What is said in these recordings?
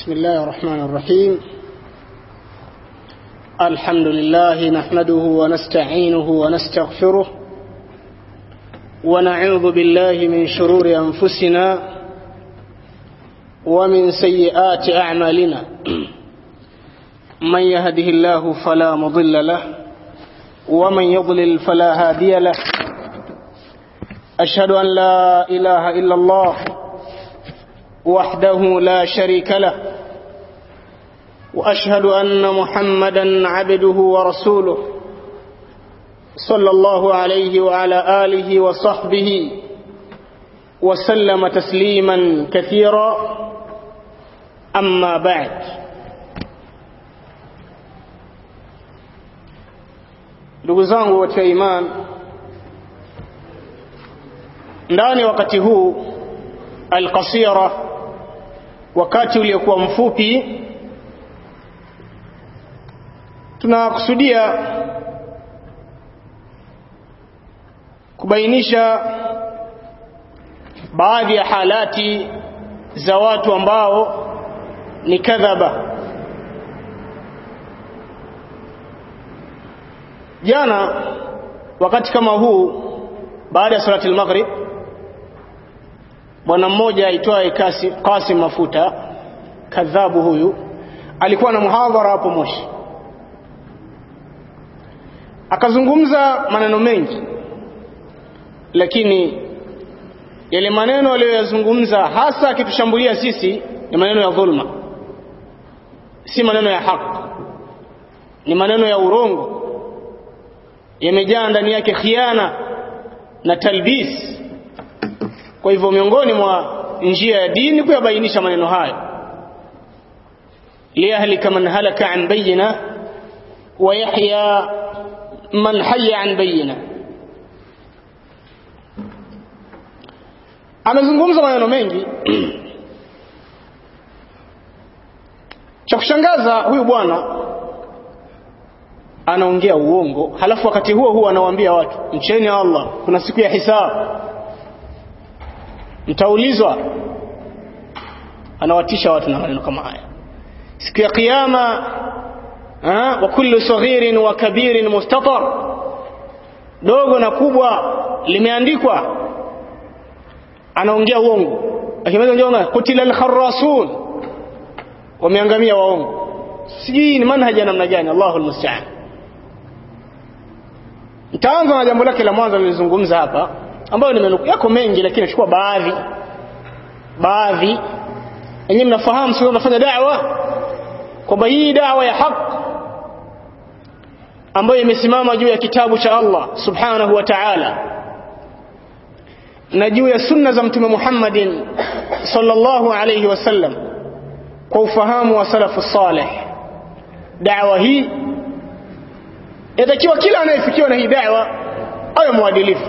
بسم الله الرحمن الرحيم الحمد لله نحمده ونستعينه ونستغفره ونعوذ بالله من شرور أنفسنا ومن سيئات أعمالنا من يهده الله فلا مضل له ومن يضلل فلا هادي له أشهد أن لا إله إلا الله وحده لا شريك له واشهد ان محمدا عبده ورسوله صلى الله عليه وعلى اله وصحبه وسلم تسليما كثيرا اما بعد ndugu zangu katika iman ndani wakati huu alqasira wakati uliokuwa mfupi tunakusudia kubainisha baadhi ya halati za watu ambao ni kadhaba jana wakati kama huu baada ya salati al-maghrib bwana mmoja aitwaye Qasim Mafuta kadhabu huyu alikuwa na muhadhara hapo Moshi akazungumza maneno mengi lakini yale maneno aliyoyazungumza hasa akitushambulia sisi ni maneno ya dhulma si maneno ya haki ni maneno ya urongo yamejaa ndani yake khiana na talbis kwa hivyo miongoni mwa njia ya dini kuyabainisha maneno hayo liyahlika man halaka an bayina wa yahya man hayya an bayina amezungumza maneno mengi cha kushangaza huyu bwana anaongea uongo halafu wakati huo huo anawaambia watu mcheni Allah kuna siku ya hisabu mtaulizwa anawatisha watu na maneno kama haya siku ya kiyama wa kullu saghirin wa kabirin mustatar dogo na kubwa limeandikwa anaongea uongo akimaliza njonga kutila al-kharrasun wameangamia waongo sijui ni manhaji ya namna gani Allahu almusta'an nitaanza na jambo lake la mwanzo nilizungumza hapa ambayo nimenuku yako mengi lakini nachukua baadhi baadhi yenyewe mnafahamu sio mnafanya da'wa kwamba hii da'wa ya haki ambayo imesimama juu ya kitabu cha Allah subhanahu wa ta'ala na juu ya sunna za mtume Muhammadin sallallahu alayhi wasallam kwa ufahamu wa salafu salih da'wa hii yatakiwa kila anayefikiwa na hii da'wa awe mwadilifu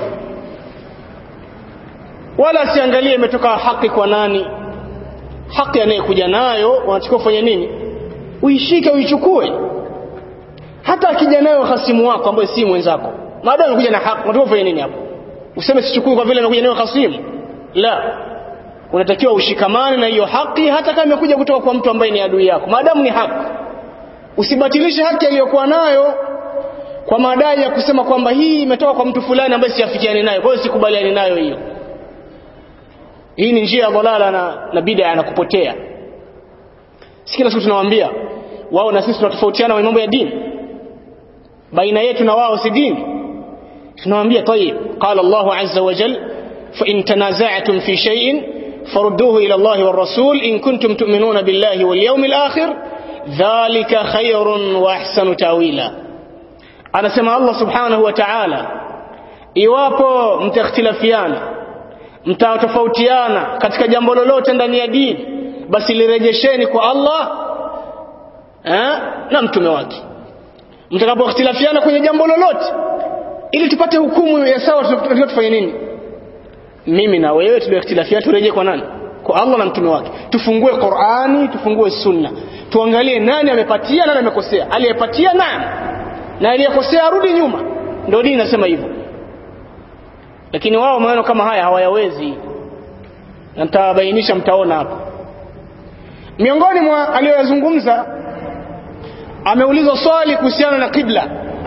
wala asiangalie imetoka haki kwa nani haki anayekuja nayo wanachukua kufanya nini uishike uichukue hata akija nayo hasimu wako ambaye si mwenzako maadamu anakuja na haki unataka kufanya nini hapo useme sichukui kwa vile anakuja nayo hasimu la unatakiwa ushikamane na hiyo haki hata kama imekuja kutoka kwa mtu ambaye ni adui yako maadamu ni haki usibatilishe haki aliyokuwa nayo kwa madai ya kusema kwamba hii imetoka kwa mtu fulani ambaye siafikiani nayo kwa hiyo sikubaliani nayo hiyo hii ni njia ya dhalala na, na bid'a na kupotea si kila siku tunawaambia wao na sisi tunatofautiana mambo ya dini baina yetu na wao si dini tunawaambia tayib qala Allah azza wa jal fa in tanaza'tum fi shay'in farudduhu ila Allah war rasul in kuntum tu'minuna billahi wal yawmil akhir dhalika khayrun wa ahsanu tawila anasema Allah subhanahu wa ta'ala iwapo mtakhtilafiana mtatofautiana katika jambo lolote ndani ya dini basi lirejesheni kwa Allah eh, na mtume wake mtakapokhtilafiana kwenye jambo lolote ili tupate hukumu ya sawa tunatakiwa tufanye nini mimi na wewe tuliokhtilafiana turejee kwa nani kwa Allah na mtume wake tufungue Qur'ani tufungue sunna tuangalie nani amepatia nani amekosea aliyepatia nani na aliyekosea arudi nyuma ndio dini inasema hivyo lakini wao maneno kama haya hawayawezi na mtabainisha mtaona hapo miongoni mwa aliyoyazungumza ameulizwa swali kuhusiana na qibla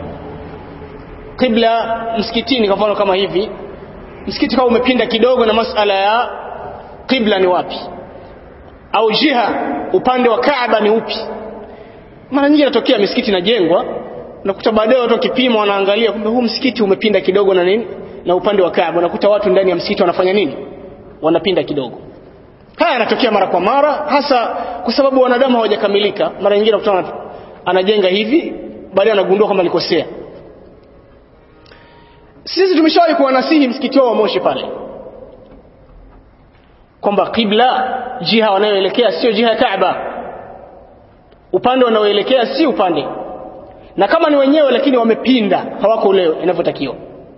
qibla msikitini kwa mfano kama hivi msikiti kama umepinda kidogo na masala ya qibla ni wapi au jiha upande wa Kaaba ni upi mara nyingi inatokea misikiti inajengwa unakuta baadaye watu wakipima wanaangalia kumbe huu msikiti umepinda kidogo na nini na upande wa Kaaba unakuta watu ndani ya msikiti wanafanya nini wanapinda kidogo haya yanatokea mara kwa mara hasa kwa sababu wanadamu hawajakamilika mara nyingine unakuta anajenga hivi baadaye anagundua kama alikosea sisi tumeshawahi kuwanasihi msikiti wao wa Moshi pale kwamba qibla jiha wanayoelekea sio jiha ya Kaaba upande wanaoelekea si upande na kama ni wenyewe lakini wamepinda hawako leo inavyotakiwa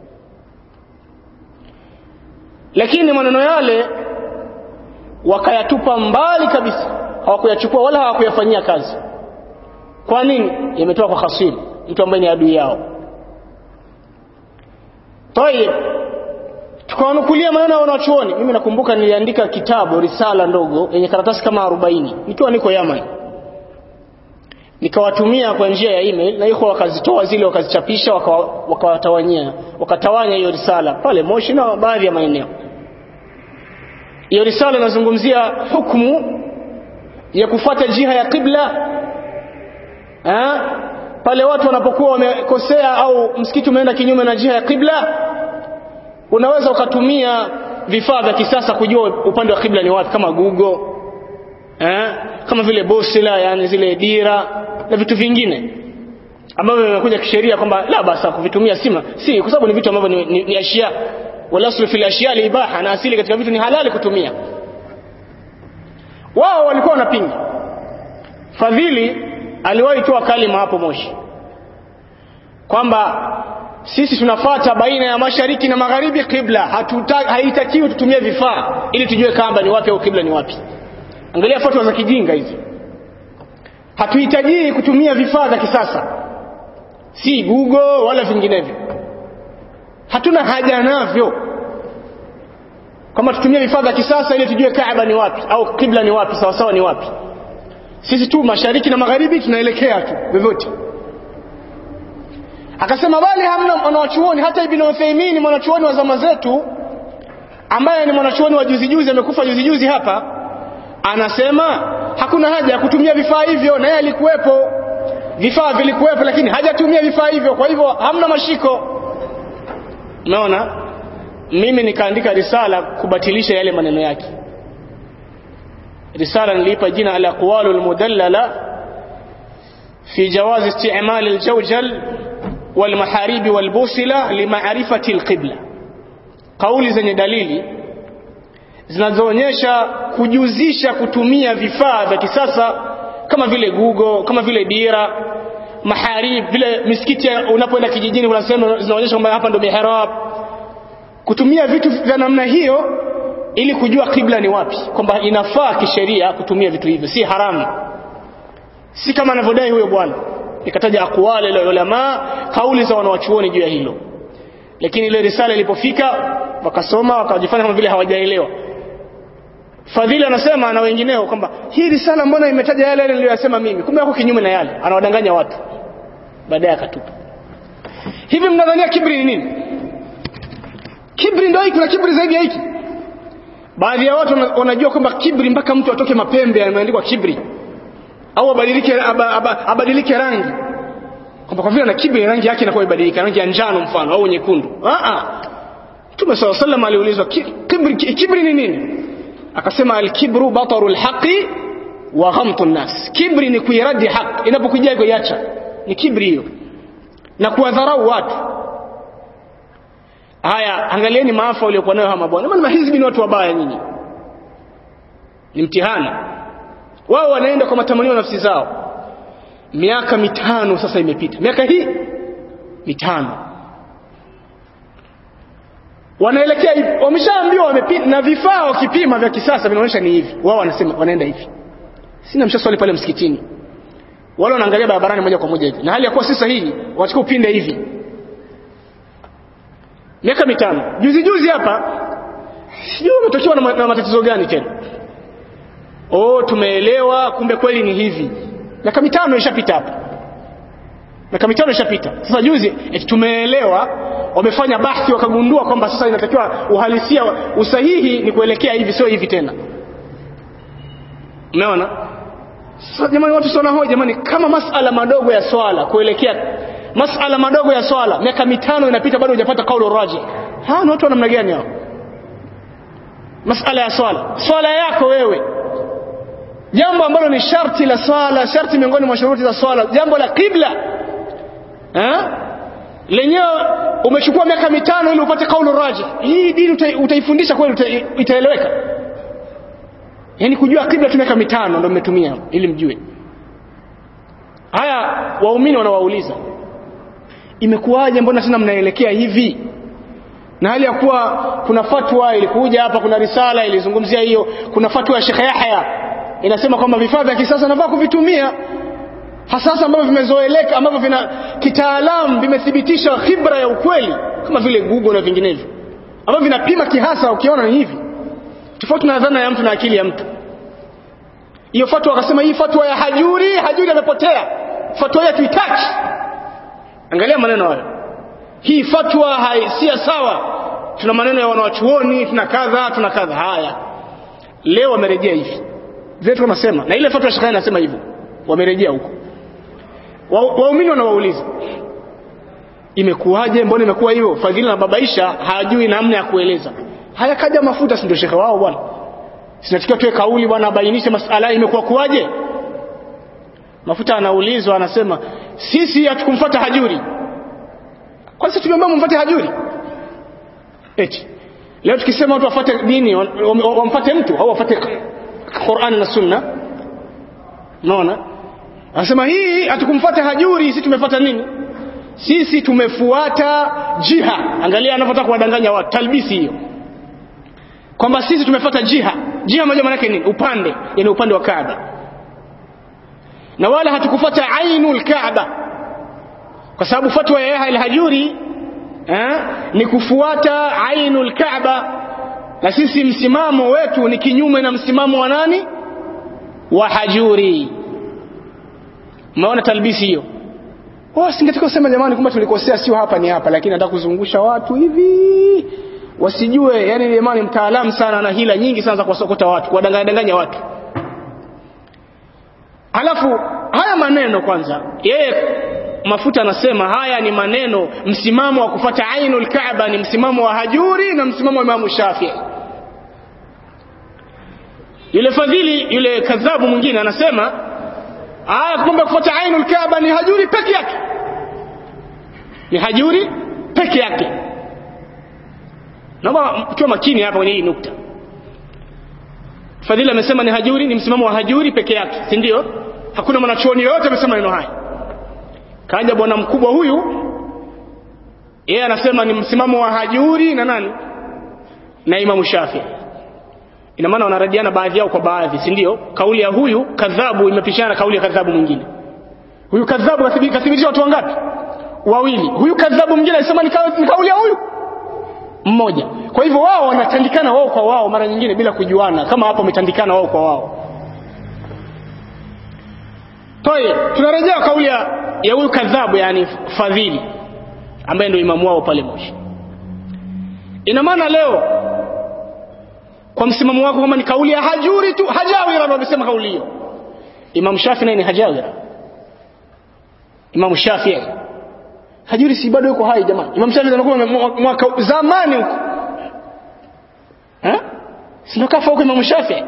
lakini maneno yale wakayatupa mbali kabisa hawakuyachukua wala hawakuyafanyia kazi kwa nini yametoka kwa khasir mtu ambaye ni adui yao tayeb tukawanukulia maneno ya wanachuoni mimi nakumbuka niliandika kitabu risala ndogo yenye karatasi kama 40 nikiwa niko Yaman nikawatumia kwa njia ya email na iko wakazitoa zile wakazichapisha wakawatawanyia waka wakatawanya hiyo risala pale Moshi na baadhi ya maeneo hiyo risala inazungumzia hukumu ya kufuata jiha ya qibla ha? pale watu wanapokuwa wamekosea au msikiti umeenda kinyume na jiha ya qibla unaweza ukatumia vifaa vya kisasa kujua upande wa qibla ni wapi kama Google eh kama vile bosila yani zile dira na vitu vingine ambavyo vimekuja kisheria kwamba la basa kuvitumia sima si kwa sababu ni vitu ambavyo ni, ni, ni ashia wala aslu fil ashia ibaha na asili katika vitu ni halali kutumia wao walikuwa wanapinga fadhili aliwahi toa kalima hapo Moshi kwamba sisi tunafata baina ya mashariki na magharibi qibla haitakiwi tutumie vifaa ili tujue kamba ni wapi au qibla ni wapi angalia fatwa za kijinga hizi hatuhitaji kutumia vifaa vya kisasa si google wala vinginevyo hatuna haja navyo kama tutumie vifaa vya kisasa ili tujue kaaba ni wapi au qibla ni wapi sawa sawa ni wapi sisi tu mashariki na magharibi tunaelekea tu vyovyote akasema bali hamna mwanachuoni hata ibn Uthaymeen mwanachuoni wa zama zetu ambaye ni mwanachuoni wa juzi juzi amekufa juzi juzi hapa anasema hakuna haja ya kutumia vifaa hivyo na yeye alikuwepo vifaa vilikuwepo lakini hajatumia vifaa hivyo kwa hivyo hamna mashiko unaona mimi nikaandika risala kubatilisha yale maneno yake risala niliipa jina al aqwalu al mudallala fi jawaz isti'mal al jawjal wal maharib wal busila li ma'rifati al qibla kauli zenye dalili zinazoonyesha kujuzisha kutumia vifaa vya kisasa kama vile Google kama vile dira maharib vile misikiti unapoenda kijijini unasema zinaonyesha kwamba hapa ndo mihrab kutumia vitu vya namna hiyo ili kujua kibla ni wapi kwamba inafaa kisheria kutumia vitu hivyo si haramu si kama anavyodai huyo bwana nikataja aqwali la ulama kauli za wanawachuoni juu ya hilo lakini ile risala ilipofika wakasoma wakajifanya kama vile hawajaelewa Fadhili anasema na wengineo kwamba hii risala mbona imetaja yale yale niliyosema mimi kumbe yako kinyume na yale anawadanganya watu baadaye akatupa hivi mnadhania kibri ni nini kibri ndio hiki kuna kibri zaidi ya hiki baadhi ya watu wanajua kwamba kibri mpaka mtu atoke mapembe yameandikwa kibri au abadilike aba, aba, abadilike rangi kwamba kwa vile na kibri rangi yake inakuwa ibadilika rangi ya njano mfano au nyekundu a a Mtume صلى الله عليه وسلم aliulizwa kibri kibri ni nini akasema alkibru bataru alhaqi wa ghamtu nnas kibri ni kuiradi haki inapokuja kuiacha ni kibri hiyo na kuwadharau watu haya angalieni maafa waliokuwa nayo hawa mabwana maana mahizbi ni watu wabaya nyinyi ni mtihani wao wanaenda kwa matamanio nafsi zao miaka mitano sasa imepita miaka hii mitano wanaelekea hivi wameshaambiwa wamepima na vifaa wakipima vya kisasa vinaonyesha ni hivi wao wanasema wanaenda hivi sina mshaswali pale msikitini wale wanaangalia barabarani moja kwa moja hivi na hali ya kuwa si sahihi wachukua upinde hivi miaka mitano juzi juzi hapa sijui umetokewa na, na matatizo gani tena oh tumeelewa kumbe kweli ni hivi miaka mitano ishapita hapa miaka mitano ishapita sasa juzi eti tumeelewa wamefanya bahthi wakagundua kwamba sasa inatakiwa uhalisia usahihi ni kuelekea hivi sio hivi tena umeona sasa jamani watu sana hoja jamani kama masala madogo ya swala kuelekea masala madogo ya swala miaka mitano inapita bado hujapata kaulu raji hawa ni watu wa namna gani hao masala ya swala swala yako wewe jambo ambalo ni sharti la swala sharti miongoni mwa shuruti za swala jambo la qibla eh lenyewe umechukua miaka mitano ili upate kaulu raji hii dini uta, utaifundisha kweli uta, itaeleweka yani kujua qibla tu miaka mitano ndio mmetumia ili mjue haya waumini wanawauliza imekuwaje mbona tena mnaelekea hivi na hali ya kuwa kuna fatwa ilikuja hapa kuna risala ilizungumzia hiyo kuna fatwa ya Sheikh Yahya inasema kwamba vifaa vya kisasa nafaa kuvitumia hasasa ambavyo vimezoeleka ambavyo vina kitaalamu vimethibitisha khibra ya ukweli kama vile Google na vinginevyo ambavyo vinapima kihasa ukiona ni hivi tofauti na dhana ya mtu na akili ya mtu hiyo fatwa akasema hii fatwa ya hajuri hajuri amepotea fatwa yetu itaki angalia maneno hayo hii fatwa si sawa tuna maneno ya wanawachuoni tuna kadha tuna kadha haya leo wamerejea hivi vile tunasema na ile fatwa shekani nasema hivyo wamerejea huko waumini wa wanawauliza imekuwaje mbona imekuwa hivyo fadhila na babaisha hajui namna ya kueleza haya kaja mafuta si ndio shekhe wao bwana sinatakiwa tuwe kauli bwana abainishe masala imekuwa kuwaje mafuta anaulizwa anasema sisi hatukumfuata hajuri kwa sisi tumeomba mumfuate hajuri eti leo tukisema watu wafuate dini wamfuate mtu au wafuate Qur'an na Sunna unaona anasema hii hatukumfuata hajuri sisi tumefuata nini sisi tumefuata jiha angalia anavyotaka kuwadanganya watu talbisi hiyo kwamba sisi tumefuata jiha jiha moja maana yake nini upande yani upande wa Kaaba na wala hatukufuata ainul Kaaba kwa sababu fatwa ya Yahya al-Hajuri eh, ni kufuata ainul Kaaba na sisi msimamo wetu ni kinyume na msimamo wa nani wa Hajuri umeona talbisi hiyo wao singetaka kusema jamani kumbe tulikosea sio hapa ni hapa lakini nataka kuzungusha watu hivi wasijue yani jamani mtaalamu sana na hila nyingi sana za kuwasokota watu kuwadanganya danganya watu alafu haya maneno kwanza yeye mafuta anasema haya ni maneno msimamo wa kufata ainul kaaba ni msimamo wa hajuri na msimamo wa imamu shafii yule fadhili yule kadhabu mwingine anasema aya kumbe kufuata ainul kaaba ni hajuri peke yake ni hajuri peke yake naomba tuwe makini hapa kwenye hii nukta fadhili amesema ni hajuri ni msimamo wa hajuri peke yake si ndio hakuna mwanachuoni yoyote amesema neno haya kaja bwana mkubwa huyu yeye anasema ni msimamo wa hajuri na nani na imamu shafii ina maana wanaradiana baadhi yao kwa baadhi si ndio kauli ya huyu kadhabu imepishana na kauli ya kadhabu mwingine huyu kadhabu kathibitisha watu wangapi wawili huyu kadhabu mwingine alisema ni kauli ya huyu mmoja kwa hivyo wao wanatandikana wao kwa wao mara nyingine bila kujuana kama hapo wametandikana wao kwa wao Toi, tunarejea kauli ya, ya huyu kadhabu yani fadhili ambaye ndio imamu wao pale Moshi. Ina maana leo kwa msimamo wako kama ni kauli ya hajuri tu hajawira ndio amesema kauli hiyo. Imam Shafi naye ni hajawira. Imam Shafi hajuri si bado yuko hai jamani. Imam Shafi anakuwa mwaka zamani huko. Eh? Si kafa huko Imam Shafi.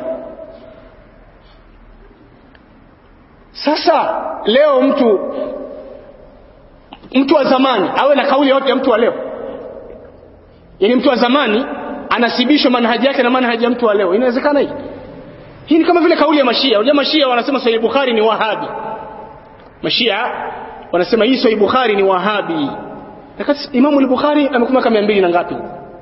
Sasa leo mtu mtu wa zamani awe na kauli yote ya mtu wa leo. Yaani mtu wa zamani anasibishwa manhaji yake na manhaji ya mtu wa leo. Inawezekana hii? Hii ni kama vile kauli ya Mashia. Unajua Mashia wanasema Sahih Bukhari ni Wahabi. Mashia wanasema hii Sahih Bukhari ni Wahabi. Wakati Imam al-Bukhari amekuwa miaka 200 na ngapi?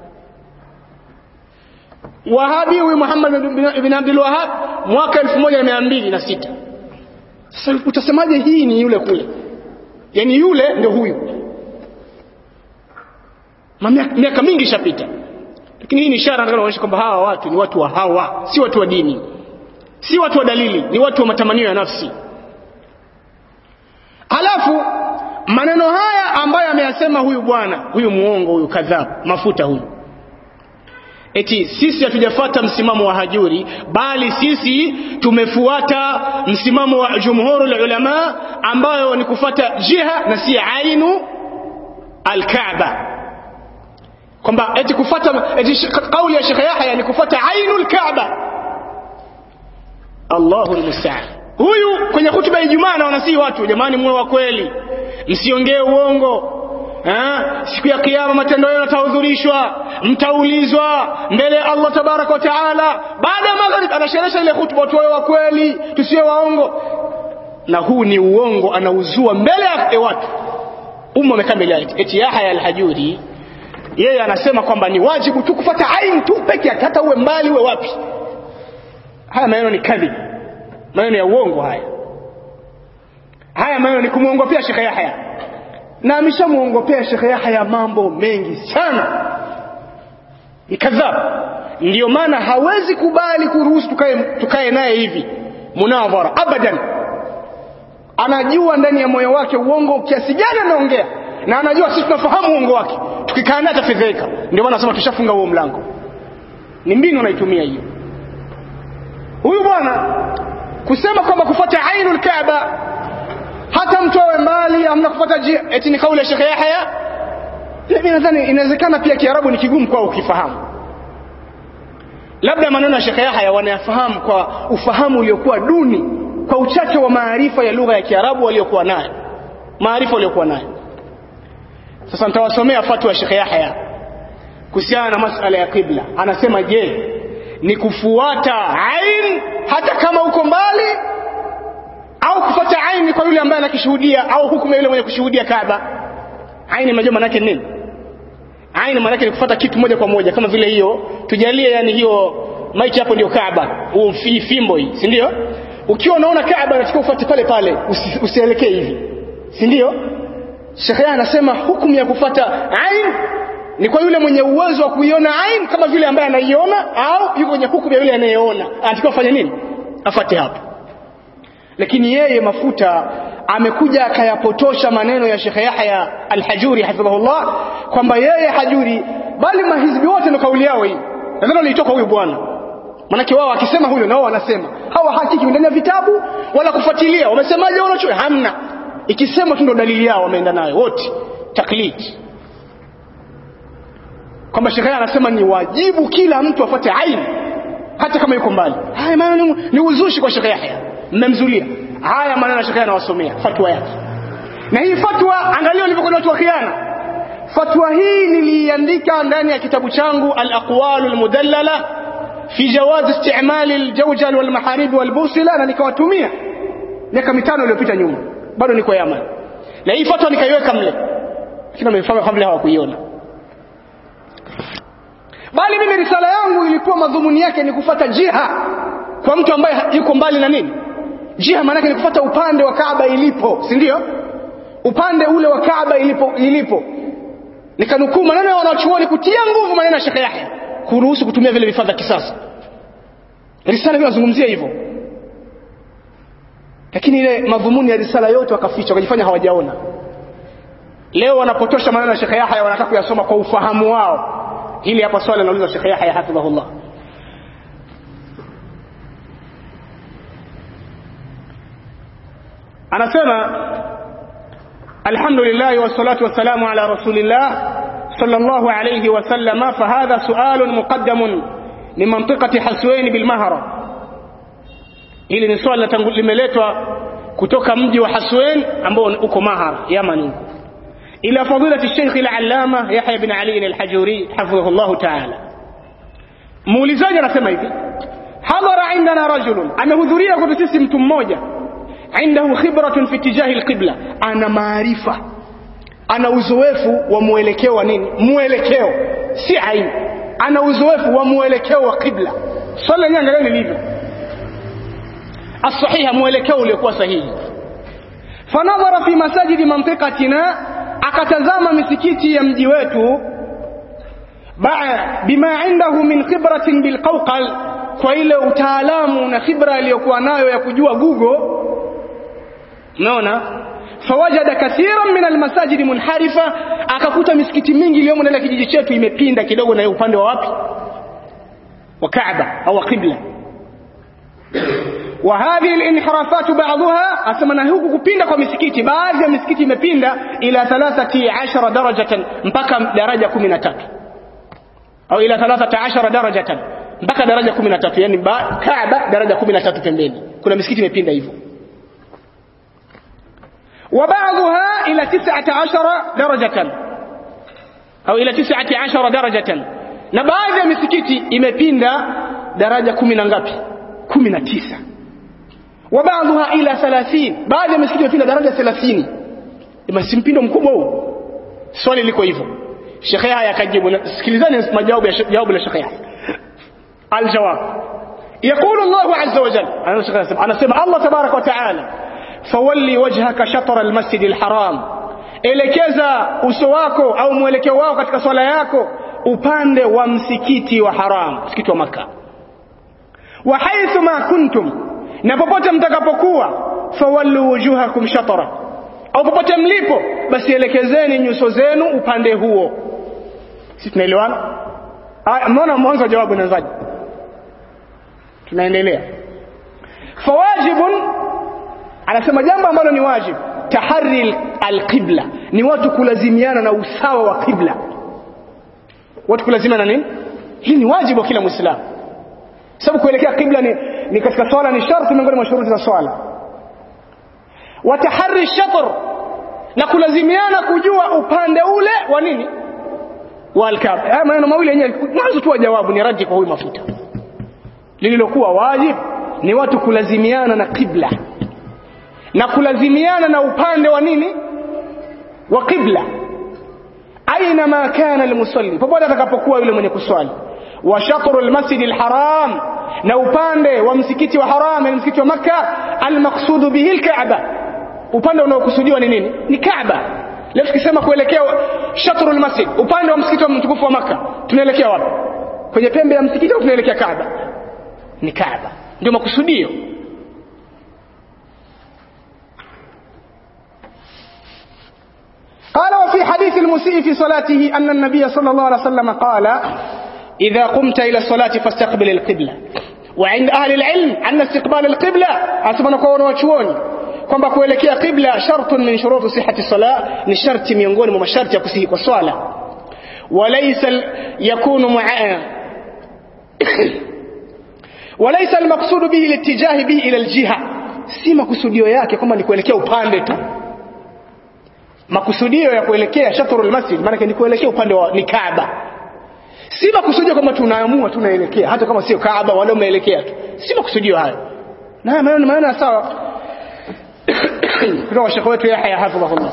Wahabi huyu Muhammad ibn Abdul Wahhab mwaka 1206. Sasa utasemaje hii ni yule kule? Yaani yule ndio huyu. Miaka mingi ishapita. Lakini hii ni ishara nataka kuonyesha kwamba hawa watu ni watu wa hawa, si watu wa dini. si watu wa dalili ni watu wa matamanio ya nafsi halafu maneno haya ambayo ameyasema huyu bwana huyu muongo huyu kadhab mafuta huyu eti sisi hatujafata msimamo wa hajuri bali sisi tumefuata msimamo wa jumhurul ulama ambayo ni kufata jiha na si ainu alkaaba kwamba eti kufata eti kauli ya Sheikh Yahya ni kufata ainu alkaaba Allahu almusta'an huyu kwenye hutuba ya Ijumaa na wanasihi watu jamani muwe wa kweli msiongee uongo Ha? siku ya kiyama matendo yenu yatahudhurishwa mtaulizwa mbele ya Allah tabaraka wa taala baada ya maghrib anasherehesha ile hutuba tuwe wa kweli tusiwe waongo na huu ni uongo anauzua mbele ya watu umma umekaa mbele yake eti Yahya al-Hajuri yeye anasema kwamba ni wajibu tu kufuata ain tu peke yake hata uwe mbali uwe wapi haya maneno ni kadhib maneno ya uongo haya haya maneno ni kumuongopea Sheikh Yahya na ameshamuongopea Sheikh Yahya mambo mengi sana ni kadhab ndio maana hawezi kubali kuruhusu tukae tukae naye hivi munadhara abadan anajua ndani ya moyo wake uongo kiasi gani anaongea na anajua sisi tunafahamu uongo wake tukikaa naye atafedheka ndio maana nasema tushafunga huo mlango ni mbinu anaitumia hiyo huyu bwana kusema kwamba kufuata ainul kaaba hata mtu awe mbali amna kufuata jia eti ni kauli ya Sheikh Yahya mimi nadhani inawezekana pia Kiarabu ni kigumu kwao ukifahamu labda maneno ya Sheikh Yahya wanayafahamu kwa ufahamu uliokuwa duni kwa uchache wa maarifa ya lugha ya Kiarabu waliokuwa nayo maarifa waliokuwa nayo sasa nitawasomea fatwa ya Sheikh Yahya kuhusiana na masala ya kibla anasema je ni kufuata ain hata kama uko mbali au kufuata aini kwa yule ambaye anakishuhudia au hukumu yule mwenye kushuhudia Kaaba aini majua maana yake nini aini maana yake ni kufuata kitu moja kwa moja kama vile hiyo tujalie yani hiyo maiki hapo ndio Kaaba huu fimbo hii si ndio ukiwa unaona Kaaba unachukua ufuate pale pale usi, usielekee hivi si ndio Sheikh anasema hukumu ya kufuata ain ni kwa yule mwenye uwezo wa kuiona ain kama vile ambaye anaiona au yuko kwenye hukumu ya yule anayeona anatakiwa afanye nini afate hapo lakini yeye mafuta amekuja akayapotosha maneno ya Sheikh Yahya Al-Hajuri hafidhahullah kwamba yeye Hajuri bali mahizbi wote ndio kauli yao hii nadhani walitoka huyu bwana manake wao akisema huyo nao wanasema hawa hakiki ndani ya vitabu wala kufuatilia wamesemaje wanacho hamna ikisema tu ndio dalili yao wameenda nayo wote taklid kwamba Sheikh anasema ni wajibu kila mtu afuate aini hata kama yuko mbali haya maana ni, ni uzushi kwa Sheikh Yahya mmemzulia haya maneno Sheikh anawasomea fatwa yake na hii fatwa angalia walivyokuwa watu wa khiana fatwa hii niliiandika ndani ya kitabu changu al-aqwal al-mudallala fi jawaz isti'mal al-jawjal wal maharib wal busila na nikawatumia miaka mitano iliyopita nyuma bado niko Yaman na hii fatwa nikaiweka mle lakini wamefanya kabla hawakuiona bali mimi risala yangu ilikuwa madhumuni yake ni kufata jiha kwa mtu ambaye yuko mbali na nini jiha maana ni kufata upande wa Kaaba ilipo si ndio upande ule wa Kaaba ilipo ilipo nikanukuu maneno ya wanachuoni kutia nguvu maneno ya Sheikh Yahya kuruhusu kutumia vile vifaa vya kisasa risala inazungumzia hivyo lakini ile madhumuni ya risala yote wakaficha wakajifanya hawajaona leo wanapotosha maneno ya Sheikh Yahya wanataka kuyasoma kwa ufahamu wao hili hapa swali anauliza Sheikh Yahya hafidhahullah anasema alhamdulillah wassalatu wassalamu ala rasulillah sallallahu alayhi wasallama fahadha sualun muqaddamun min mantiqati haswain bilmahra hili ni swali limeletwa kutoka mji wa haswain ambao uko mahar yaman ila fadilati sheikh al-allama yahya bin ali al-hajuri hafidhahu ta'ala muulizaji anasema hivi hadhara indana rajulun amehudhuria kwa sisi mtu mmoja عنده خبرة في اتجاه القبلة أنا معرفة أنا uzoefu wa mwelekeo wa nini mwelekeo si aini ana uzoefu wa mwelekeo wa qibla swali lenyewe angalia lilivyo الصحيح mwelekeo uliokuwa sahihi fanadhara fi masajidi mantiqatina akatazama misikiti ya mji wetu bima indahu min khibratin bilqawqal kwa ile utaalamu na khibra aliyokuwa nayo ya kujua Google unaona fawajada kathiran min almasajidi munharifa akakuta misikiti mingi iliyomo ndani ya kijiji chetu imepinda kidogo na upande wa wapi wa Kaaba au qibla wa hadhihi alinhirafat ba'daha asema huku kupinda kwa misikiti baadhi ya misikiti imepinda ila 13 darajatan mpaka daraja 13 au ila 13 darajatan mpaka daraja 13 yani Kaaba daraja 13 pembeni kuna misikiti imepinda hivyo وبعضها إلى تسعة عشر درجة أو إلى تسعة عشر درجة na baadhi ya misikiti imepinda daraja kumi na ngapi kumi na tisa wa baadhiha ila 30 baadhi ya misikiti imepinda daraja 30 basi mpindo mkubwa huu swali liko hivyo shekhe haya akajibu sikilizani majawabu ya jawabu la shekhe aljawab يقول الله عز وجل أنا سمع الله تبارك وتعالى fawalli wajhaka shatra almasjid alharam elekeza uso wako au mwelekeo wako katika swala yako upande wa msikiti wa haram msikiti wa maka wa haithu ma kuntum na popote mtakapokuwa fawallu wujuhakum shatra au popote mlipo basi elekezeni nyuso zenu upande huo sisi tunaelewana mbona mwanzo wa jawabu inaanzaje tunaendelea fawajibun anasema jambo ambalo ni wajib tahari alqibla ni watu kulazimiana na usawa wa qibla watu kulazimiana nini hii ni wajibu wa kila muislamu sababu kuelekea qibla ni, ni katika swala ni sharti miongoni mwa shuruti za swala wa tahari shatr na kulazimiana kujua upande ule wa nini wa alkaaba haya maneno mawili yenyewe mwanzo tu wa jawabu ni raji kwa huyu mafuta lililokuwa wajib ni watu kulazimiana na qibla na kulazimiana na upande wa nini wa qibla aina ma kana almusalli popote atakapokuwa yule mwenye kuswali wa shatru almasjid alharam na upande wa msikiti wa haram na msikiti wa makka almaqsud bihi alkaaba upande unaokusudiwa ni nini ni kaaba leo tukisema kuelekea shatru almasjid upande wa msikiti wa mtukufu wa makka tunaelekea wapi kwenye pembe ya msikiti au tunaelekea kaaba ni kaaba ndio makusudio قال وفي حديث المسيء في صلاته أن النبي صلى الله عليه وسلم قال إذا قمت إلى الصلاة فاستقبل القبلة وعند أهل العلم أن استقبال القبلة أسمى نكون وشووني kwamba kuelekea qibla shartun min shuruti sihhati salah ni sharti miongoni mwa masharti ya kusihi kwa swala walaysa yakunu ma'a walaysa almaqsud bihi litijah bihi ila aljiha si makusudio yake kwamba ni kuelekea upande tu makusudio ya kuelekea shatrul masjid maana ni kuelekea upande wa ni Kaaba si makusudio kama tunaamua tunaelekea hata kama sio Kaaba wala umeelekea tu si makusudio hayo na haya maneno maneno sawa kutoka shekhe wetu Yahya hafidhahullah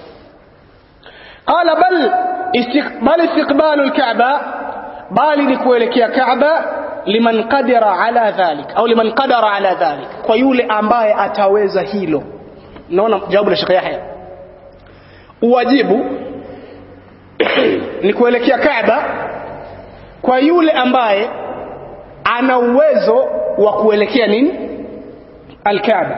قال بل استقبال استقبال الكعبة bali ni kuelekea Kaaba liman qadara ala dhalik au liman qadara ala dhalik kwa yule ambaye ataweza hilo naona jawabu la Sheikh Yahya uwajibu ni kuelekea Kaaba kwa yule ambaye ana uwezo wa kuelekea nini al-Kaaba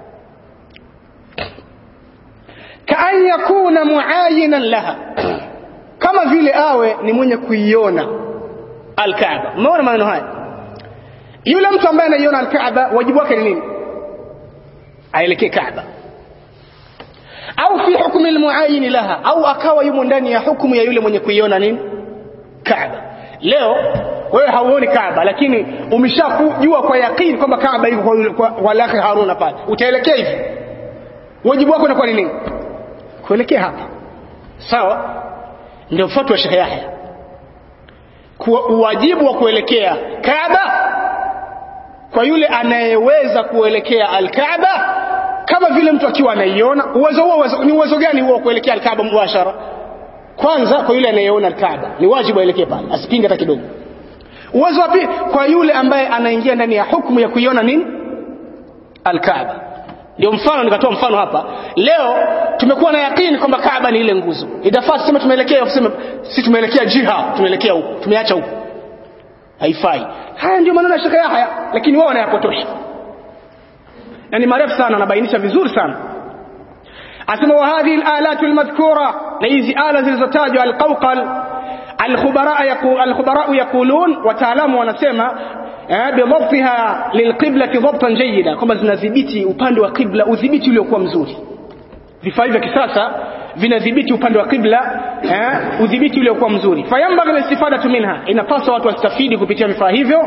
kaan yakuna muayinan laha kama vile awe ni mwenye kuiona al-Kaaba umeona maneno haya yule mtu ambaye anaiona al-Kaaba wajibu wake ni nini aelekee Kaaba au fi hukmi almuayyin laha au akawa yumo ndani ya hukumu ya yule mwenye kuiona nini Kaaba leo wewe hauoni Kaaba lakini umeshakujua kwa yakini kwamba Kaaba iko kwa, yule- kwa, kwa lake Haruna pale utaelekea hivi wajibu wako unakuwa ni nini kuelekea hapa sawa ndio fatwa Sheikh Yahya kwa uwajibu wa kuelekea Kaaba kwa yule anayeweza kuelekea al-Kaaba kama vile mtu akiwa anaiona uwezo huo uwezo, ni uwezo gani huo wa kuelekea al-Kaaba mubashara kwanza kwa yule anayeona al-Kaaba ni wajibu aelekee pale asipinge hata kidogo uwezo wa pili kwa yule ambaye anaingia ndani ya hukumu ya kuiona nini al-Kaaba ndio mfano nikatoa mfano hapa leo tumekuwa na yakini kwamba Kaaba ni ile nguzo itafaa tuseme tumeelekea tuseme si tumeelekea jiha tumeelekea huko tumeacha huko haifai haya ndio maneno ya Sheikh Yahya lakini wao wanayapotosha na ni marefu sana anabainisha vizuri sana asema wa hadhihi alalatu almadhkura na hizi ala zilizotajwa alqawqal alkhubara yaqul alkhubara yaqulun wataalamu wanasema bidhabtiha lilqiblati dhabtan jayyida kwamba zinadhibiti upande wa qibla udhibiti uliokuwa mzuri vifaa vya kisasa vinadhibiti upande wa qibla eh, udhibiti uliokuwa mzuri fayambaghi listifadatu minha inapaswa watu wastafidi kupitia vifaa hivyo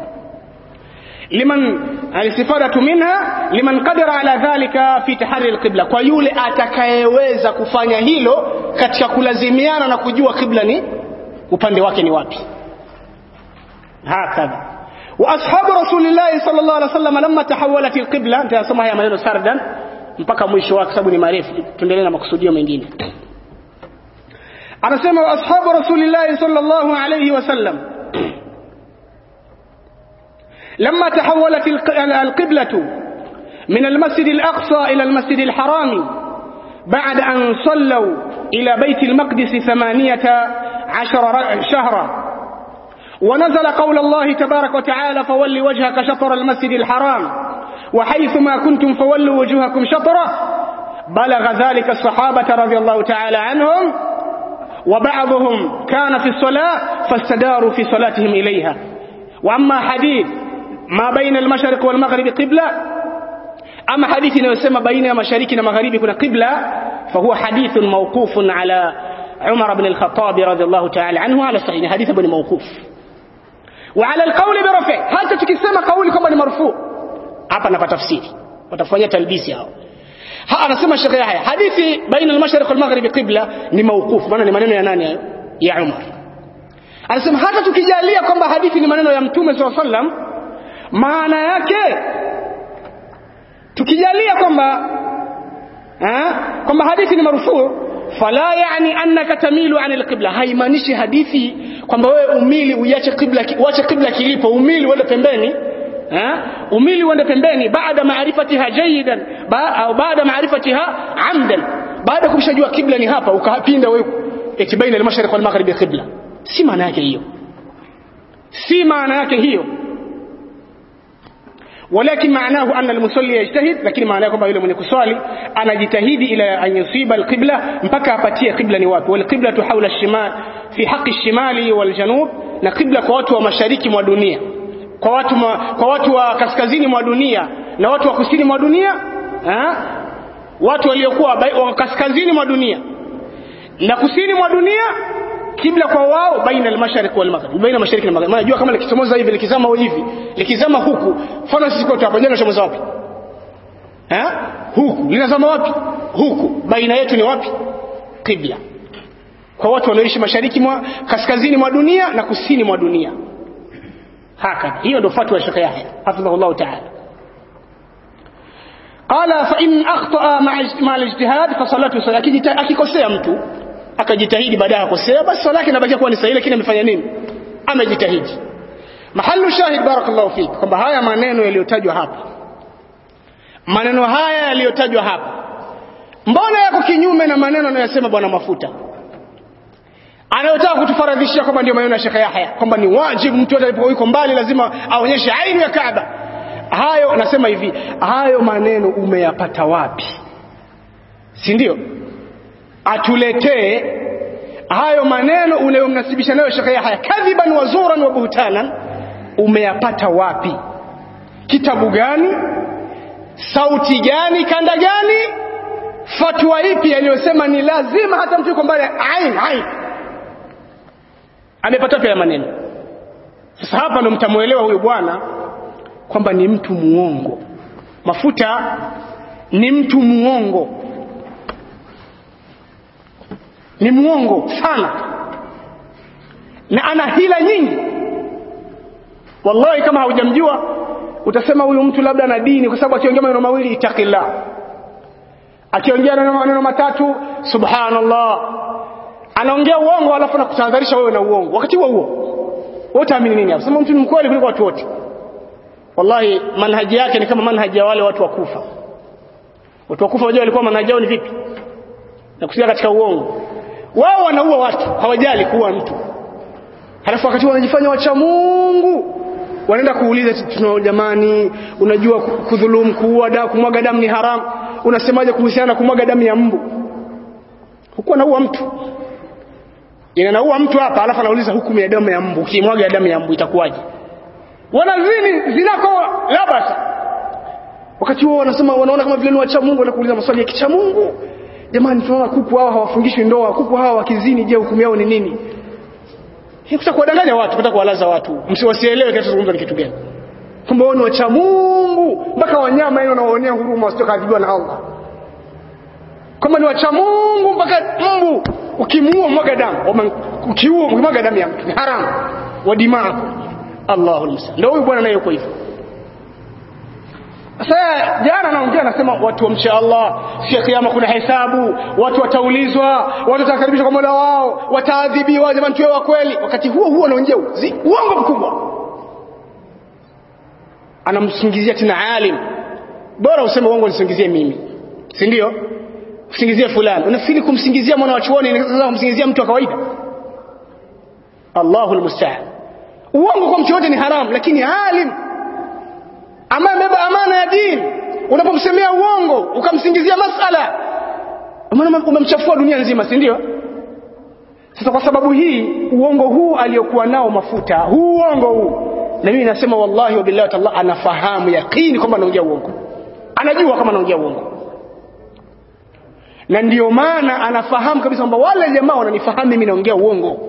liman alistifadatu minha liman qadara ala dhalika fi tahari alqibla kwa yule atakayeweza kufanya hilo katika kulazimiana na kujua qibla ni upande wake ni wapi hakadha واصحاب رسول الله صلى الله عليه وسلم لما تحولت القبلة nitasoma haya maneno sardan mpaka mwisho wake sababu ni marefu tuendelee na makusudio mengine anasema ashabu rasulillahi sallallahu alayhi wasallam لما تحولت القبلة من المسجد الأقصى إلى المسجد الحرام بعد أن صلوا إلى بيت المقدس ثمانية عشر شهرا ونزل قول الله تبارك وتعالى فول وجهك شطر المسجد الحرام وحيثما كنتم فولوا وجوهكم شطره بلغ ذلك الصحابة رضي الله تعالى عنهم وبعضهم كان في الصلاة فاستداروا في صلاتهم إليها وأما حديث ما بين المشرق والمغرب قبلة أما حديث يسمى بين مشارق ومغرب كنا قبلة فهو حديث موقوف على عمر بن الخطاب رضي الله تعالى عنه على صحيح حديث بن موقوف وعلى القول برفع hata tukisema kauli kwamba ni marfu hapa napata tafsiri watafanyia talbisi hao ha anasema Sheikh Yahya hadithi baina al-mashriq wal-maghrib qibla ni mawquf maana ni maneno ya nani hayo ya Umar anasema hata tukijalia kwamba hadithi ni maneno ya mtume sallallahu alaihi wasallam maana yake tukijalia kwamba kwamba hadithi ni marfu fala yani annaka tamilu an alqibla haimaanishi hadithi kwamba wewe umili uache qibla uache qibla kilipo umili uende pembeni ha umili uende pembeni baada maarifatiha jayidan ba, au baada maarifatiha amdan baada kumshajua qibla ni hapa ukapinda wewe eti baina al-mashriq wal maghrib qibla si maana yake hiyo si maana yake hiyo ولكن معناه أن المصلي يجتهد لكن معناه كما يقول من كسالي أنا جتهد إلى أن يصيب القبلة مبكى أبتيه قبلة نواب والقبلة حول الشمال في حق الشمال والجنوب na qibla kwa watu wa mashariki mwa dunia kwa watu ma, kwa watu wa kaskazini mwa dunia na watu wa kusini mwa dunia ha? watu waliokuwa wa kaskazini mwa dunia na kusini mwa dunia kibla kwa wao baina al-mashariq wal maghrib baina mashariki na maghrib unajua kama likichomoza hivi likizama hivi likizama huku mfano sisi kwetu hapa jana chomoza wapi eh huku linazama wapi huku baina yetu ni wapi kibla kwa watu wanaoishi mashariki mwa kaskazini mwa dunia na kusini mwa dunia haka hiyo ndio fatwa ya Sheikh Yahya hafidhahullah ta'ala قال فإن أخطأ مع الاجتهاد فصلاته صلاة akikosea mtu akajitahidi baadaye akosea basi swala yake inabakia kuwa ni sahihi lakini amefanya nini amejitahidi mahallu shahid barakallahu fik kwamba haya maneno yaliyotajwa hapa maneno haya yaliyotajwa hapa mbona yako kinyume na maneno anayosema bwana mafuta anayotaka kutufaradhishia kwamba ndio maneno ya Sheikh Yahya kwamba ni wajibu mtu alipokuwa yuko mbali lazima aonyeshe ainu ya Kaaba hayo nasema hivi hayo maneno umeyapata wapi si ndio atuletee hayo maneno unayomnasibisha nayo Sheikh Yahya kadhiban wa zuran wa buhtanan umeyapata wapi kitabu gani sauti gani kanda gani fatwa ipi aliyosema ni lazima hata mtu yuko mbali ain ain amepata wapi maneno sasa hapa ndo mtamuelewa huyu bwana kwamba ni mtu muongo mafuta ni mtu muongo ni muongo sana na ana hila nyingi wallahi kama haujamjua utasema huyu mtu labda ana dini kwa sababu akiongea maneno mawili itakillah akiongea maneno matatu subhanallah anaongea uongo alafu anakutahadharisha wewe na uongo wakati huo huo wewe utaamini nini hapo sema mtu ni mkweli kuliko watu wote wallahi manhaji yake ni kama manhaji ya wale watu wa kufa watu wa kufa wajua walikuwa manhaji yao ni vipi na kusikia katika uongo wao wanaua watu hawajali kuua mtu halafu wakati wanajifanya wacha Mungu wanaenda kuuliza tuna jamani unajua kudhulumu kuua damu kumwaga damu ni haramu unasemaje kuhusiana na kumwaga damu ya mbu hukuwa naua mtu inaua mtu hapa alafu anauliza hukumu ya damu ya mbu ukimwaga damu ya mbu itakuwaje wanazini zinako labasa wakati huo wanasema wanaona kama vile ni wacha Mungu wanakuuliza maswali ya kicha Mungu jamani tunaona kuku hao hawafungishwi ndoa kuku hao wakizini je hukumu yao ni nini Hikuta kuwadanganya watu, kutaka kuwalaza watu. Msiwasielewe kinachozungumzwa ni kitu gani. Kumbe wao ni wacha Mungu, mpaka wanyama yao wanaonea huruma wasitokadhibiwa na Allah. Kama ni wacha Mungu mpaka mbu ukimuua mwaga damu, ukiua mwaga damu ya mtu ni haramu. Wa dimaa. Allahu musta'an. Ndio huyu bwana naye yuko hivyo. Sasa jana naongea nasema watu wamche Allah, siku ya kiyama kuna hesabu, watu wataulizwa, watu watakaribishwa kwa Mola wao, wataadhibiwa, jamani tuwe wa kweli. Wakati huo huo anaongea uongo mkubwa. Anamsingizia tena alim. Bora useme uongo nisingizie mimi. Si ndio? Usingizie fulani. Unafikiri kumsingizia mwana wa chuoni ni sasa kumsingizia mtu wa kawaida? Allahu almusta'an. Uongo kwa mtu yote ni haramu, lakini alim ambaye amebeba amana ya dini unapomsemea uongo ukamsingizia masala maana umemchafua dunia nzima si ndio sasa kwa sababu hii uongo huu aliyokuwa nao mafuta huu uongo huu na mimi nasema wallahi wa billahi ta'ala anafahamu yakini kwamba anaongea uongo anajua kama anaongea uongo na ndio maana anafahamu kabisa kwamba wale jamaa wananifahamu mimi naongea uongo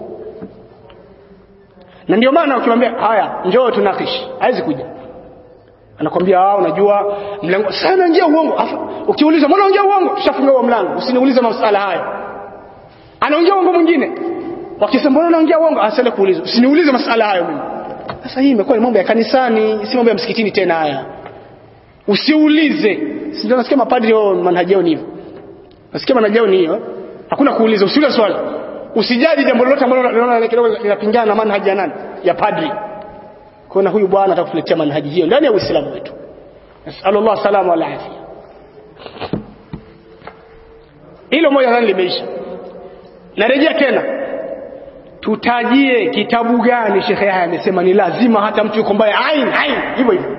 na ndio maana ukimwambia haya njoo tunakishi haizi kuja anakwambia ah unajua mlango sana njia uongo ukiuliza mbona unaongea uongo tushafunga huo mlango usiniulize masuala hayo anaongea uongo mwingine wakisema mbona unaongea uongo asale kuuliza usiniulize masuala hayo mimi sasa hii imekuwa ni mambo ya kanisani si mambo ya msikitini tena haya usiulize si ndio nasikia mapadri wao manhaji yao ni hivyo nasikia manhaji yao ni hiyo hakuna kuuliza usiulize swali usijaji jambo lolote ambalo unaona kidogo linapingana na manhaji ya nani ya padri kuna huyu bwana atakuletea manhaji hiyo ndani ya Uislamu wetu nasallallahu salama wal afia hilo moja nani limeisha narejea tena tutajie kitabu gani shekhe haya amesema ni lazima hata mtu yuko mbaya ain ain hivyo hivyo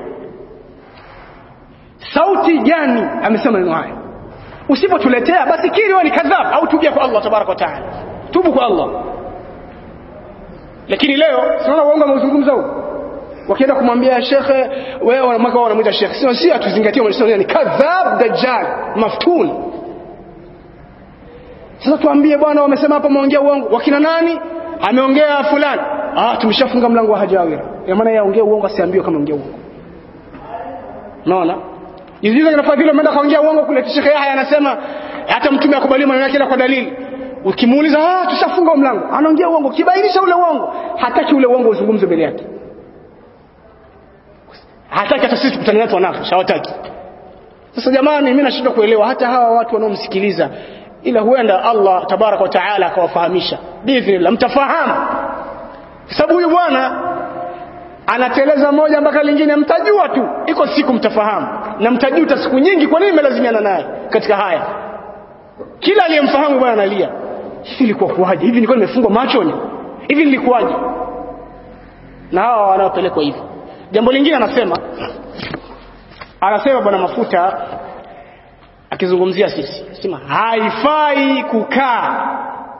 sauti gani amesema neno haya usipotuletea basi kiri wewe ni kadhab au tubia kwa Allah tabaraka wa taala tubu kwa Allah lakini leo tunaona uongo ameuzungumza huu wakienda kumwambia shekhe wewe wanamweka wao wanamuita shekhe sio si atuzingatie mwanasema ni kadhab dajjal maftun sasa tuambie bwana wamesema hapa muongea uongo wakina nani ameongea fulani ah tumeshafunga mlango wa hajawira ya maana yaongea uongo asiambiwe kama ongea uongo unaona Jiziza kinafaa vile umeenda kaongea uongo kule shekhe Yahya anasema hata mtume akubali maneno yake kwa dalili ukimuuliza ah tushafunga mlango anaongea uongo kibainisha ule uongo hataki ule uongo uzungumze mbele yake hataki hata sisi tukutane naye wanafish hawataki sasa jamani mimi nashindwa kuelewa hata hawa watu wanaomsikiliza ila huenda Allah tabaraka wa taala akawafahamisha biidhnillah mtafahamu kwa sababu huyu bwana anateleza moja mpaka lingine mtajua tu iko siku mtafahamu na mtajuta siku nyingi kwa nini mmelazimiana naye katika haya kila aliyemfahamu bwana analia hivi ilikuwa kuwaje hivi nilikuwa nimefungwa machoni hivi nilikuwaje na hawa wanaopelekwa hivyo jambo lingine anasema anasema bwana mafuta akizungumzia sisi anasema haifai kukaa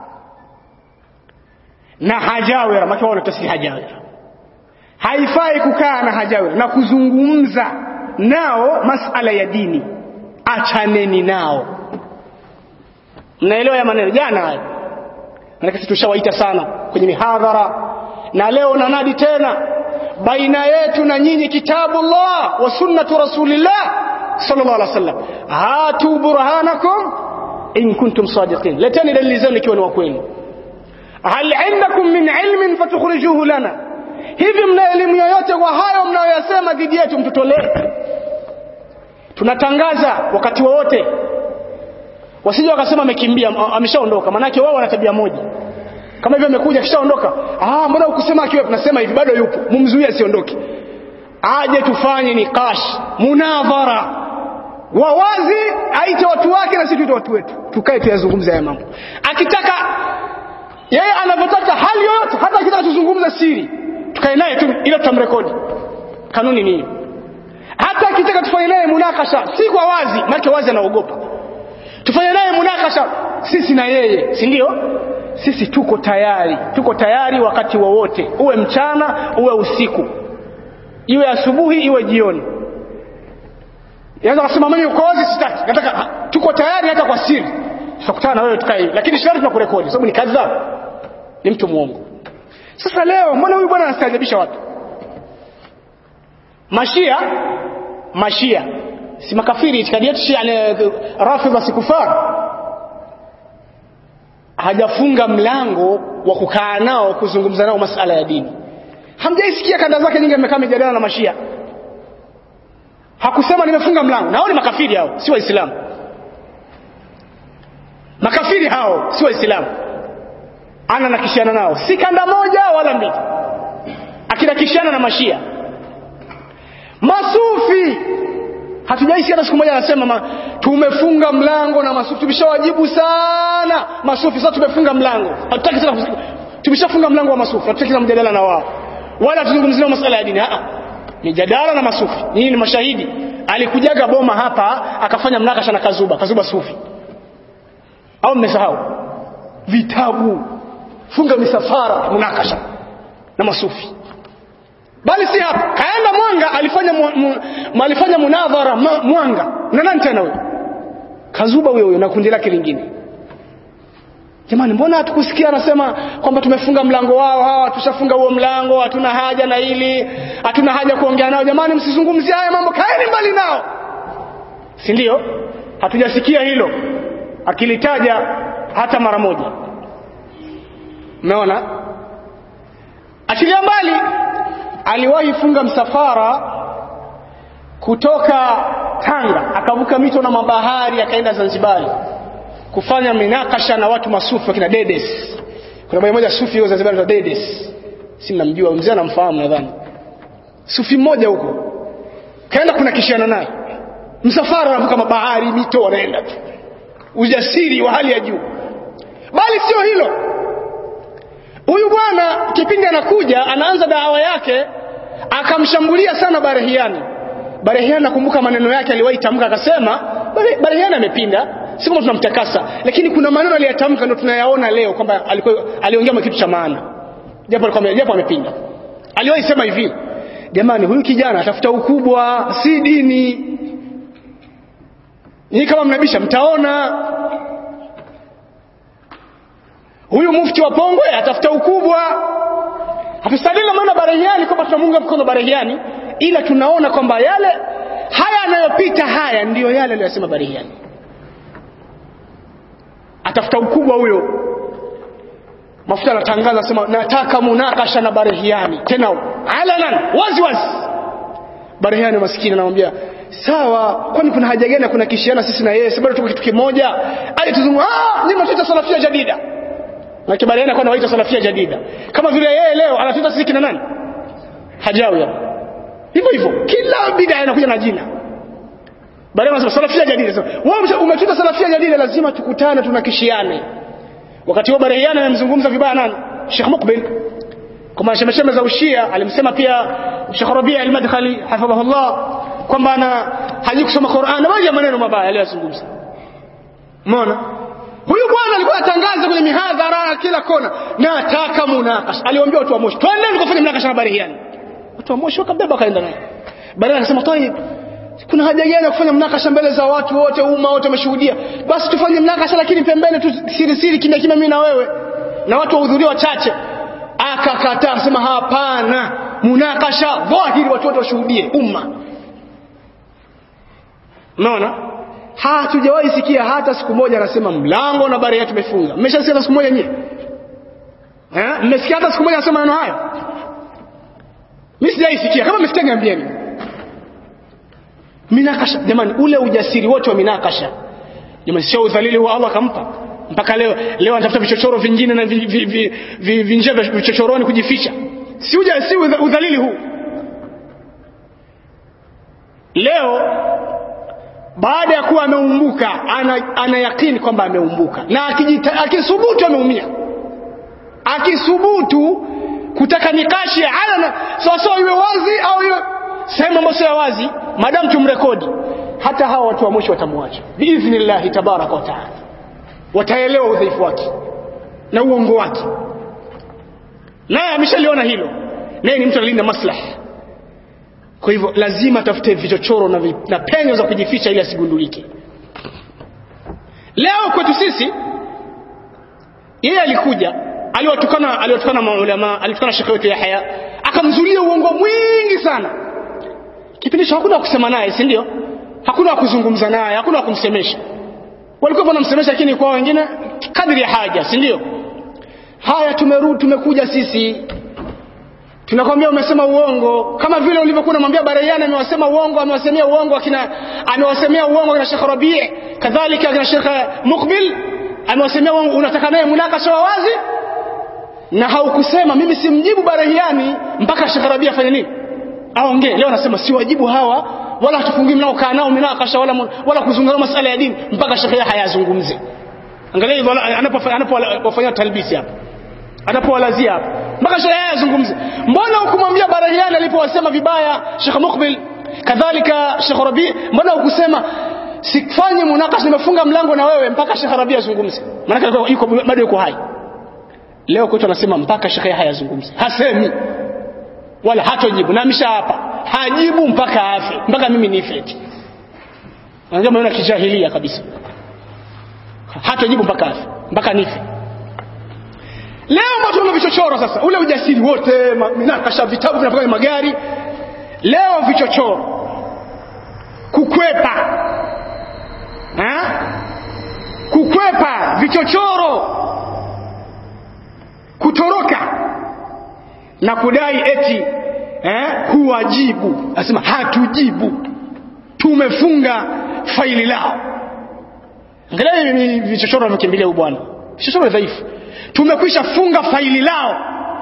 na hajawira maana wao wanatasi hajawira haifai kukaa na hajawira na kuzungumza nao masala ya dini achaneni nao mnaelewa ya maneno jana hayo maana sisi tushawaita sana kwenye mihadhara na leo nanadi tena baina yetu na nyinyi kitabullah wa sunnatu rasulillah sallallahu alaihi wasallam hatu burhanakum in kuntum sadiqin leteni dalili zenu ikiwa ni wa kweli hal indakum min ilmin fatukhrijuhu lana hivi mna elimu yoyote kwa hayo mnayoyasema dhidi yetu mtutolee tunatangaza wakati wowote wasije wakasema amekimbia ameshaondoka manake wao wana tabia moja kama hivyo amekuja kishaondoka ah mbona ukusema akiwa tunasema hivi bado yupo mumzuie asiondoke aje tufanye nikash munadhara wawazi aite watu wake na sisi tuite watu wetu tukae tuyazungumze haya mambo akitaka yeye anavyotaka hali yoyote hata akitaka tuzungumze siri tukae naye tu ila tutamrekodi kanuni ni hiyo hata akitaka tufanye naye munakasha si kwa wazi maana wazi anaogopa tufanye naye munakasha sisi na yeye si ndio sisi tuko tayari tuko tayari wakati wowote uwe mchana uwe usiku iwe asubuhi iwe jioni Yanaweza kusema mimi uko wazi sitaki. Nataka ha, tuko tayari hata kwa siri. Tutakutana na wewe tukae. Lakini sharti tunakurekodi sababu ni kadhab. Ni mtu muongo. Sasa leo mbona huyu bwana anastaajabisha watu? Mashia Mashia si makafiri itikadi yetu Shia ni Rafidha si kufar. Hajafunga mlango wa kukaa nao kuzungumza nao masala ya dini. Hamjaisikia kanda zake nyingi amekaa mijadala na Mashia hakusema nimefunga mlango nao ni makafiri hao si waislamu makafiri hao si waislamu ana nakishana nao si kanda moja wala mbili akinakishana na mashia masufi hatujaisi hata siku moja anasema ma, tumefunga mlango na masufi tumeshawajibu sana masufi sasa tumefunga mlango hatutaki tena tumeshafunga mlango wa masufi hatutaki tena mjadala na wao wala tuzungumzie masuala ya dini mijadala na masufi nyinyi ni mashahidi alikujaga boma hapa akafanya mnakasha na kazuba kazuba sufi au mmesahau vitabu funga misafara mnakasha na masufi bali si hapa kaenda mwanga alifanya mu, mu, alifanya munadhara ma, mwanga na nani tena huyo kazuba huyo huyo na kundi lake lingine jamani mbona hatukusikia anasema kwamba tumefunga mlango wao hawa tushafunga huo mlango hatuna haja na hili hatuna haja kuongea nao jamani msizungumzie haya mambo kaeni mbali nao si ndio hatujasikia hilo akilitaja hata mara moja umeona achilia mbali aliwahi funga msafara kutoka Tanga akavuka mito na mabahari akaenda Zanzibari kufanya minakasha na watu masufi wakina Dedes. Kuna bwana mmoja sufi huyo Zanzibar anaitwa Dedes. Si mnamjua mzee anamfahamu nadhani. Sufi mmoja huko. Kaenda kuna kishana naye. Msafara anavuka mabahari, mito wanaenda tu. Ujasiri wa hali ya juu. Bali sio hilo. Huyu bwana kipindi anakuja anaanza dawa yake akamshambulia sana Barehiani. Barehiani nakumbuka maneno yake aliwahi tamka akasema Barehiani amepinda si kama tunamtakasa lakini kuna maneno aliyatamka ndio tunayaona leo kwamba alikuwa aliongea kitu cha maana japo alikuwa japo amepinda aliwahi sema hivi jamani huyu kijana atafuta ukubwa si dini ni kama mnabisha mtaona huyu mufti wa Pongwe atafuta ukubwa hatusadili maana Barehiani kwamba tunamunga mkono Barehiani ila tunaona kwamba yale haya anayopita haya ndiyo yale aliyosema Barehiani atafuta ukubwa huyo mafuta anatangaza sema nataka munakasha na Barehiani tena alanan wazi wazi Barehiani maskini anamwambia sawa kwani kuna haja gani kuna kishiana sisi na yeye bado tuko kitu kimoja ali tuzungu ah ni mtuita salafia jadida na Barehiani kwa anawaita salafia jadida kama vile yeye leo anatuita sisi kina nani hajawi hivyo hivyo kila bid'a inakuja na jina baadaye wanasema salafia jadida sasa wewe umetuita salafia jadida lazima tukutane tunakishiane wakati huo Barehiani amemzungumza vibaya nani Sheikh Mukbil kwa mashemesheme za ushia alimsema pia Sheikh Rabi' al-Madkhali hafidhahullah kwamba ana haji kusoma Qur'an na moja maneno mabaya aliyozungumza umeona huyu bwana alikuwa atangaza kwenye mihadhara kila kona nataka munakasha aliwaambia watu wa Moshi twendeni tukafanye munakasha na Barehiani watu wa Moshi wakabeba kaenda naye baadaye akasema tayeb kuna haja gani ya kufanya mnakasha mbele za watu wote umma wote wameshuhudia basi tufanye mnakasha lakini pembeni tu siri siri kimya kimya mimi na wewe na watu wahudhuria wachache akakataa akasema hapana munakasha dhahiri watu wote washuhudie umma unaona hatujawahi sikia hata siku moja anasema mlango na bari yetu tumefunga mmeshasikia hata siku moja nyie eh mmesikia hata siku moja anasema maneno hayo mimi sijaisikia kama mmesikia niambieni minakasha jamani ule ujasiri wote wa minakasha jamani sio udhalili wa Allah kampa mpaka leo leo anatafuta vichochoro vingine na vinje vi, vi, vi, vya vichochoroni kujificha si uja si udhalili huu leo baada ya kuwa ameumbuka ana, ana yakini kwamba ameumbuka na akisubutu ameumia akisubutu kutaka nikashi alana sawasawa iwe wazi au iwe sehemu ambayo sio ya wazi madamu tumrekodi hata hawa watu wa mwisho watamwacha biidhnillahi tabaraka wa taala wataelewa udhaifu wake na uongo wake naye ameshaliona hilo naye ni mtu analinda maslaha kwa hivyo lazima atafute vichochoro na, vi, na penyo za kujificha ili asigundulike leo kwetu sisi yeye alikuja aliwatukana aliwatukana maulama alitukana shekhe wetu Yahya akamzulia uongo mwingi sana kipindi hicho hakuna kusema naye si ndio hakuna kuzungumza naye hakuna kumsemesha walikuwa wanamsemesha lakini kwa wengine kadri ya haja si ndio haya tumerudi tumekuja sisi tunakwambia umesema uongo kama vile ulivyokuwa unamwambia Barayani amewasema uongo amewasemea uongo akina amewasemea uongo akina Sheikh Rabi' kadhalika akina Sheikh Muqbil amewasemea uongo unataka naye munakasha wa wazi na haukusema mimi simjibu Barayani mpaka Sheikh Rabi' afanye nini aongee leo anasema si wajibu hawa wala hatufungui mnao kaa nao minakasha wala wala kuzungumza masala ya dini mpaka Sheikh Yahya azungumze angalia hivyo anapofanya anapofanya talbisi hapa anapowalazia hapa mpaka Sheikh Yahya azungumze mbona hukumwambia Barahiani alipowasema vibaya Sheikh Mukbil kadhalika Sheikh Rabi mbona hukusema sifanye munakash nimefunga mlango na wewe mpaka Sheikh Rabi azungumze maana yuko bado yuko hai leo kwetu anasema mpaka Sheikh Yahya azungumze hasemi wala hatojibu na amesha hapa hajibu mpaka afe mpaka mimi nife eti unajua maana kijahilia kabisa hatojibu mpaka afe mpaka nife leo watu wana vichochoro sasa ule ujasiri wote minakasha vitabu vinapaka magari leo vichochoro kukwepa ha? kukwepa vichochoro kutoroka na kudai eti eh, huwajibu asema hatujibu tumefunga faili lao angalia ni vichochoro vimekimbilia huyu bwana vichochoro dhaifu tumekwisha funga faili lao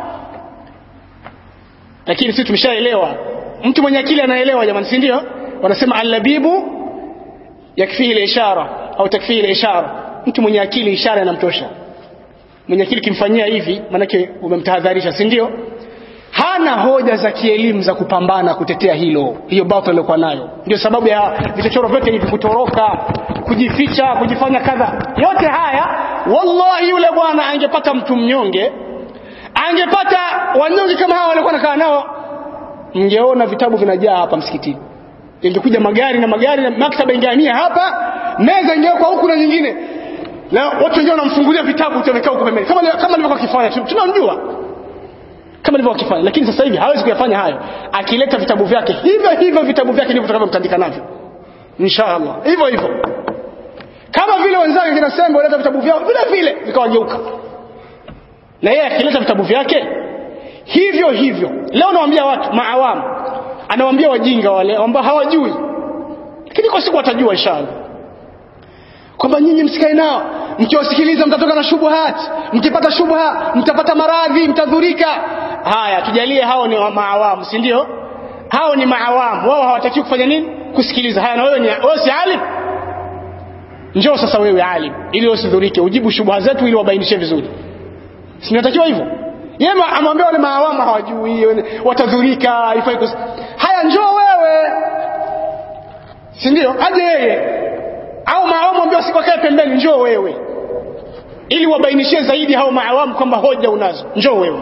lakini sisi tumeshaelewa mtu mwenye akili anaelewa jamani si ndio wanasema allabibu yakfihi ishara au takfihi ishara mtu mwenye akili ishara inamtosha mwenye akili kimfanyia hivi manake umemtahadharisha si ndio hana hoja za kielimu za kupambana kutetea hilo hiyo battle aliyokuwa nayo ndio sababu ya vichochoro vyote hivi kutoroka kujificha kujifanya kadha yote haya wallahi yule bwana angepata mtu mnyonge angepata wanyonge kama hawa walikuwa nakaa nao mngeona vitabu vinajaa hapa msikitini ingekuja magari na magari na maktaba ingehamia hapa meza ingewekwa huku na nyingine na watu wengine wanamfungulia vitabu utamekaa huko pembeni kama kama alivyokuwa akifanya tunamjua kama alivyokuwa akifanya lakini sasa hivi hawezi kuyafanya hayo akileta vitabu vyake hivyo hivyo vitabu vyake ndivyo tutakavyomtandika navyo inshallah hivyo hivyo kama vile wenzake kina Sembo waleta vitabu vyao vile vile vikawageuka na yeye akileta vitabu vyake hivyo hivyo leo nawaambia watu maawamu anawaambia wajinga wale ambao hawajui lakini kwa siku watajua inshallah kwamba nyinyi msikae nao mkiwasikiliza mtatoka na shubuhat mkipata shubha mtapata maradhi mtadhurika haya tujalie hao ni maawamu si ndio hao ni maawamu wao hawatakiwi kufanya nini kusikiliza haya na wewe ni wewe si alim njoo sasa wewe alim ili usidhurike ujibu shubha zetu ili wabainishe vizuri si natakiwa hivyo yeye amwambia wale maawamu hawajui watadhurika haifai kus... haya njoo wewe si ndio aje yeye au maawamu ambao sikokae pembeni njoo wewe ili wabainishie zaidi hao maawamu kwamba hoja unazo njoo wewe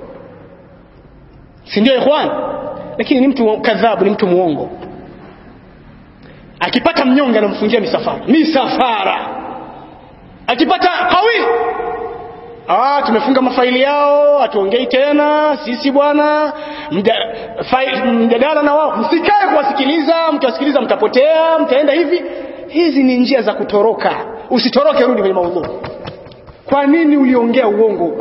si ndio ikhwan lakini ni mtu kadhabu ni mtu muongo akipata mnyonge anamfungia misafara misafara akipata kawi ah tumefunga mafaili yao hatuongei tena sisi bwana mjadala na wao msikae kuwasikiliza mkiwasikiliza mtapotea mtaenda hivi hizi ni njia za kutoroka usitoroke rudi kwenye maudhu kwa nini uliongea uongo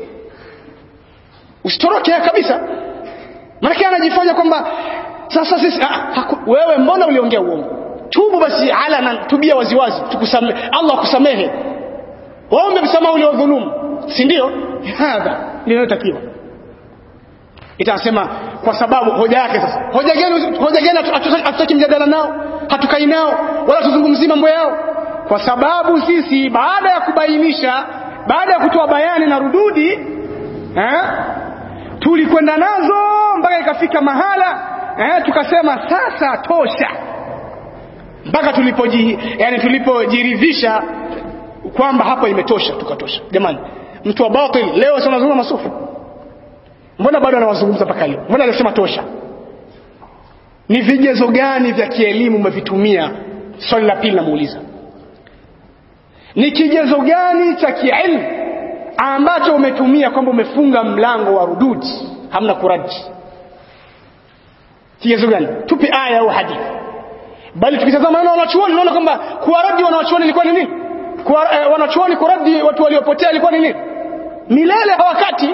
usitoroke kabisa maana anajifanya kwamba sasa sisi ah, wewe mbona uliongea uongo tubu basi ala na tubia waziwazi tukusame Allah akusamehe waombe msamaha uliodhulumu si ndio hadha linalotakiwa itasema kwa sababu hoja yake sasa hoja gani hoja gani hatutaki mjadala nao hatukai nao wala tuzungumzie mambo yao kwa sababu sisi baada ya kubainisha baada ya kutoa bayani na rududi eh? tulikwenda nazo mpaka ikafika mahala eh, tukasema sasa tosha mpaka tulipoji yani tulipojiridhisha kwamba hapa imetosha tukatosha jamani mtu wa batil leo sasa anazungumza masufi mbona bado anawazungumza mpaka leo mbona alisema tosha ni vigezo gani vya kielimu umevitumia swali la pili namuuliza ni kigezo gani cha kielimu ambacho umetumia kwamba umefunga mlango wa rududi hamna kuraji kigezo gani tupe aya au hadithi bali tukitazama maneno wanachuoni unaona kwamba kuwaradi wanachuoni ilikuwa ni nini Kuwa, eh, wanachuoni kuradi watu waliopotea ilikuwa ni nini milele hawakati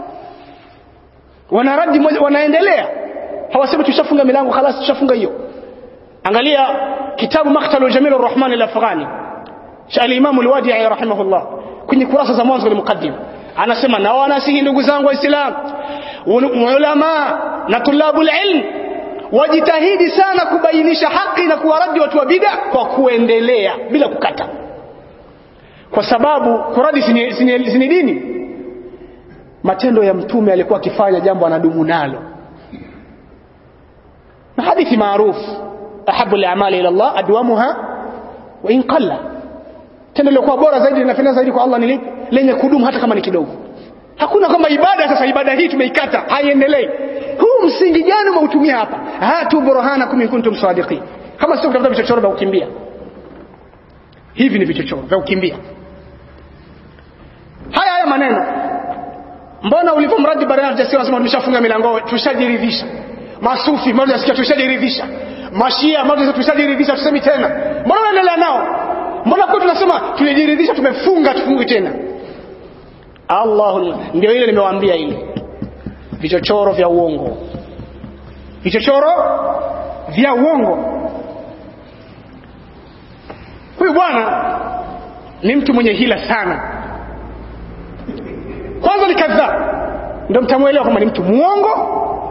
wanaradi moja wanaendelea hawasemi tushafunga milango khalas tushafunga hiyo angalia kitabu maktalu jamil arrahman al-afghani cha al-imam al-wadi'i rahimahullah kwenye kurasa za mwanzo al-muqaddim anasema na wanasihi ndugu zangu waislamu ulama na tulabul ilm wajitahidi sana kubainisha haki na kuwaradi watu wa bid'a kwa kuendelea bila kukata kwa sababu kuradi sini, sini, sini dini matendo ya mtume alikuwa akifanya jambo anadumu nalo na hadithi maarufu ahabu al-a'mali ila Allah adwamuha wa in qalla tendo lilikuwa bora zaidi linapendeza zaidi kwa Allah ni lipi lenye kudumu hata kama ni kidogo hakuna kama ibada sasa ibada hii tumeikata haiendelei huu msingi gani umeutumia hapa hatu burhanakum in kuntum sadiqin kama sio kutafuta vichochoro vya kukimbia hivi ni vichochoro vya kukimbia haya haya maneno mbona ulipomradi barani hujasikia unasema tumeshafunga milango tushajiridhisha masufi mmoja asikia tushajiridhisha mashia mmoja tushajiridhisha tusemi tena mbona unaendelea nao mbona kwa tunasema tulijiridhisha tumefunga tufungi tena Allah ndio ile nimewaambia ile vichochoro vya uongo vichochoro vya uongo huyu bwana ni mtu mwenye hila sana kwanza ni kadhaa ndio mtamwelewa kwamba ni mtu muongo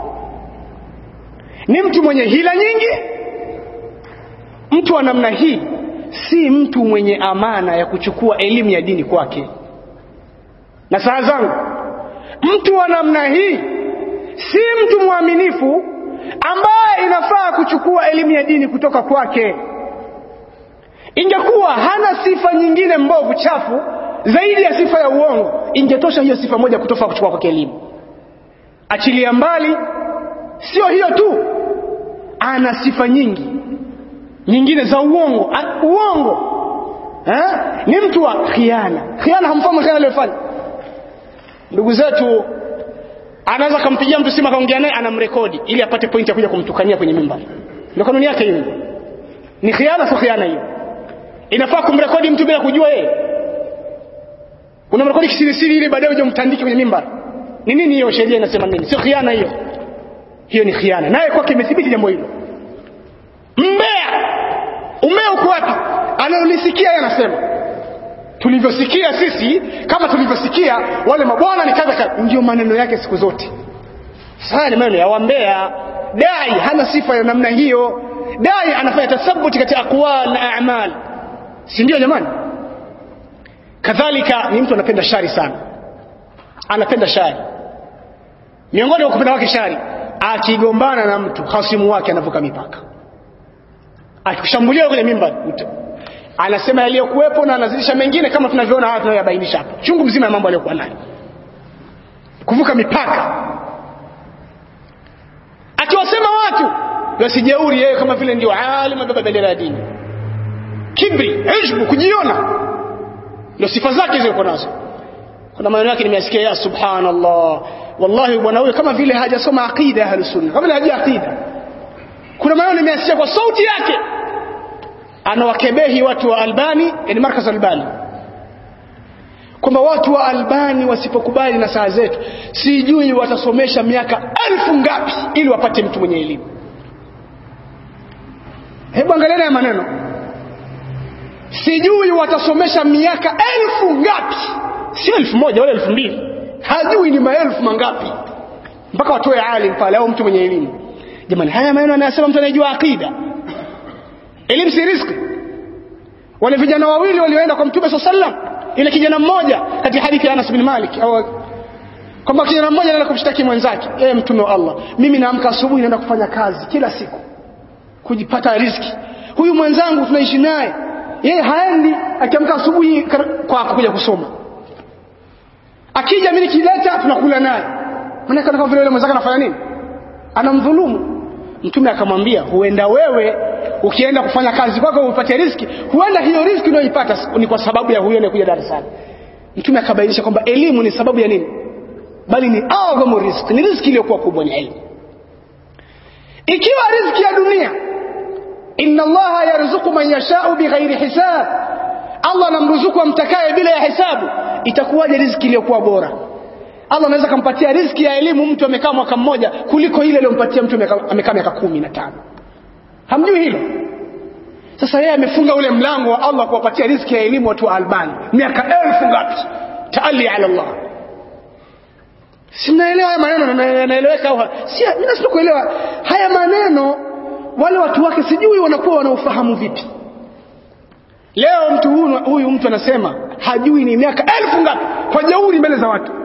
ni mtu mwenye hila nyingi mtu wa namna hii si mtu mwenye amana ya kuchukua elimu ya dini kwake na saa zangu mtu wa namna hii si mtu mwaminifu ambaye inafaa kuchukua elimu ya dini kutoka kwake ingekuwa hana sifa nyingine mbovu chafu zaidi ya sifa ya uongo ingetosha hiyo sifa moja kutoka kuchukua kwake elimu achilia mbali sio hiyo tu ana sifa nyingi nyingine za uongo A, uongo ha? ni mtu wa khiana khiana hamfahamu khiana aliyofanya ndugu zetu anaweza kumpigia mtu simu akaongea naye anamrekodi ili apate pointi ya kuja kumtukania kwenye mimbar ndio kanuni yake hiyo ni khiana sio khiana hiyo inafaa kumrekodi mtu bila kujua yeye unamrekodi kisirisiri ili baadaye uje umtandike kwenye mimbar ni nini hiyo sheria inasema nini sio khiana hiyo hiyo ni khiana naye kwake imethibiti jambo hilo mbea umea uko wapi analolisikia yeye anasema tulivyosikia sisi kama tulivyosikia wale mabwana ni kadha kadha ndio maneno yake siku zote sasa ni maneno ya wambea dai hana sifa ya namna hiyo dai anafanya tathabuti katika aqwal na a'mal si ndio jamani kadhalika ni mtu anapenda shari sana anapenda shari miongoni mwa kupenda wake shari akigombana na mtu hasimu wake anavuka mipaka akikushambulia kwenye mimba anasema yaliyokuwepo na anazidisha mengine kama tunavyoona haya tunayoyabainisha hapa chungu mzima ya mambo aliyokuwa nayo kuvuka mipaka akiwasema watu wasijeuri yeye kama vile ndio alim abeba bendera ya dini kibri ujbu kujiona ndio sifa zake zilizo nazo kuna maneno yake nimeyasikia ya subhanallah wallahi bwana huyo kama vile hajasoma aqida ya sunna kama vile hajui aqida kuna maneno nimeyasikia kwa sauti yake anawakebehi watu wa Albani yani markaz Albani kwamba watu wa Albani wasipokubali na saa zetu sijui watasomesha miaka elfu ngapi ili wapate mtu mwenye elimu hebu angaliana ya maneno sijui watasomesha miaka elfu ngapi sio elfu moja wala elfu mbili hajui ni maelfu mangapi mpaka watoe alim pale au mtu mwenye elimu jamani haya maneno anayasema mtu anayejua akida elimu si riziki wale vijana wawili walioenda kwa mtume saa sallam ile kijana mmoja katika hadithi ya Anas bin Malik au kwamba kijana mmoja anaenda kumshtaki mwenzake yeye mtume wa Allah mimi naamka asubuhi naenda kufanya kazi kila siku kujipata riziki huyu mwenzangu tunaishi naye yeye haendi akiamka asubuhi kwako kuja kusoma akija mimi nikileta tunakula naye maana kama vile yule mwenzake anafanya nini anamdhulumu mtume akamwambia huenda wewe ukienda kufanya kazi kwako upate riziki huenda hiyo riziki unayoipata ni kwa sababu ya huyo anayekuja darasani mtume akabainisha kwamba elimu ni sababu ya nini bali ni adhamu riziki ni riziki iliyokuwa kubwa ni elimu ikiwa riziki ya dunia inna allaha yarzuqu man yashau bighairi hisab allah anamruzuku amtakaye bila ya hisabu itakuwaje riziki iliyokuwa bora allah anaweza kampatia riziki ya elimu mtu amekaa mwaka mmoja kuliko ile aliyompatia mtu amekaa miaka kumi na tano hamjui hilo sasa yeye amefunga ule mlango wa allah kuwapatia riziki ya elimu watu wa albani miaka elfu ngapi taali ala allah si mnaelewa haya maneno yanaeleweka au si mimi nasema kuelewa haya maneno wale watu wake sijui wanakuwa wanaufahamu vipi leo mtu huyu, huyu mtu anasema hajui ni miaka elfu ngapi kwa jeuri mbele za watu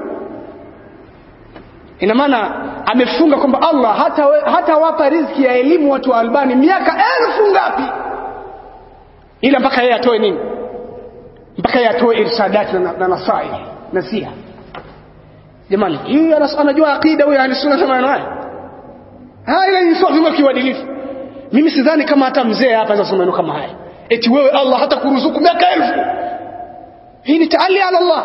ina maana amefunga kwamba Allah hata, we, hata wapa riziki ya elimu watu wa Albani miaka elfu ngapi ila mpaka yeye atoe nini mpaka yeye atoe irshadati na, na nasai nasiha jamani huyu anajua akida huyu ahlusunna kama anayo haya ni sio kiuadilifu mimi sidhani kama hata mzee hapa anaweza maneno kama haya eti wewe Allah hata kuruzuku miaka elfu hii ni taali ala Allah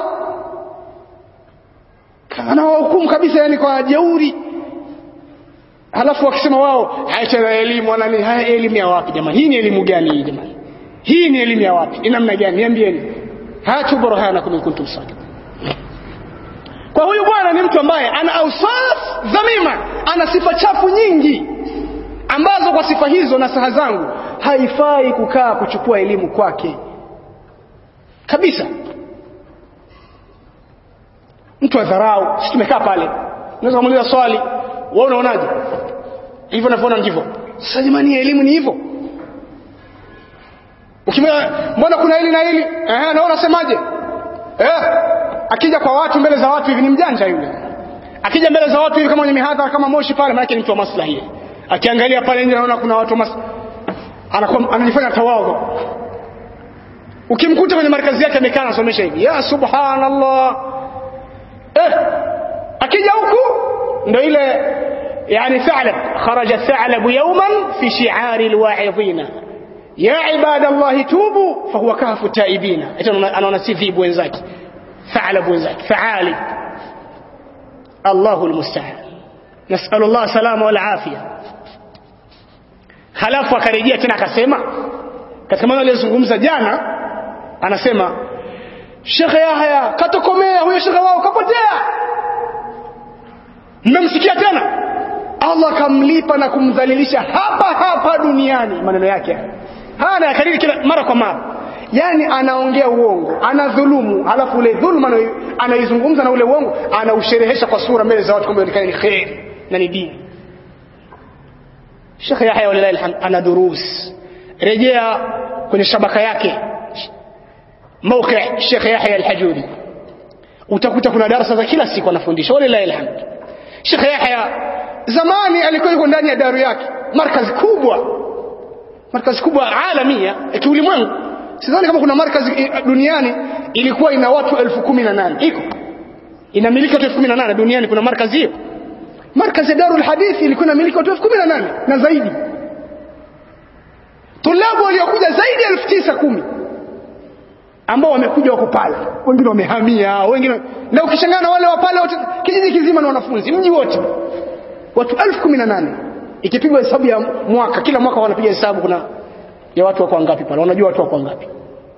anawahukumu kabisa yani kwa jeuri halafu wakisema wao haya elimu wala nini haya elimu ya wapi jamani hii ni elimu gani hii jamani hii ni elimu ya wapi ni namna gani niambieni hatu burhanakum in kuntum sadiqin kwa huyu bwana ni mtu ambaye ana ausaf dhamima ana sifa chafu nyingi ambazo kwa sifa hizo na saha zangu haifai kukaa kuchukua elimu kwake kabisa mtu adharau sisi tumekaa pale unaweza kumuuliza swali wewe unaonaje hivyo navyoona ndivyo sasa jamani elimu ni hivyo ukimwona mbona kuna hili na hili eh na unasemaje eh akija kwa watu mbele za watu hivi ni mjanja yule akija mbele za watu hivi kama kwenye mihadhara kama moshi pale maana ni mtu wa maslahi akiangalia pale nje anaona kuna watu mas anakuwa anajifanya tawadhu ukimkuta kwenye markazi yake amekaa anasomesha hivi ya subhanallah eh akija huku ndio ile yani ثعلب خرج الثعلب يوما في شعار الواعظين يا عباد الله توبوا فهو كهف التائبين anaona si vibu wenzake ثعلب wenzake فعالي الله المستعان نسأل الله سلامه والعافية halafu akarejea tena akasema katika maneno aliyozungumza jana anasema shekhe yahya katokomea huyo shekhe wao kapotea mmemsikia tena allah kamlipa na kumdhalilisha hapa hapa duniani maneno yake haya anayakariri kila mara kwa mara yani anaongea uongo anadhulumu halafu ule dhuluma anaizungumza na ule uongo anausherehesha kwa sura mbele za watu kwamba ni kheri na ni dini Sheikh Yahya walilahi alhamd ana durus rejea kwenye shabaka yake mawqi Sheikh Yahya al-Hajuri utakuta kuna darasa za kila siku anafundisha walilahi alhamd Sheikh Yahya zamani alikuwa yuko ndani ya daru yake markazi kubwa markazi kubwa alamia ya kiulimwengu sidhani kama kuna markazi duniani ilikuwa ina watu elfu kumi na nane iko inamiliki watu elfu kumi na nane duniani kuna markazi hiyo markazi ya darul hadithi ilikuwa inamiliki watu elfu kumi na nane na zaidi tulabu waliokuja zaidi ya elfu tisa kumi ambao wamekuja wako pale wengine wamehamia wengine na ukishangaa na wale wa pale wote kijiji kizima na wanafunzi mji wote watu elfu kumi na nane ikipigwa hesabu ya mwaka kila mwaka wanapiga hesabu kuna ya watu wako wangapi pale wanajua watu wako wangapi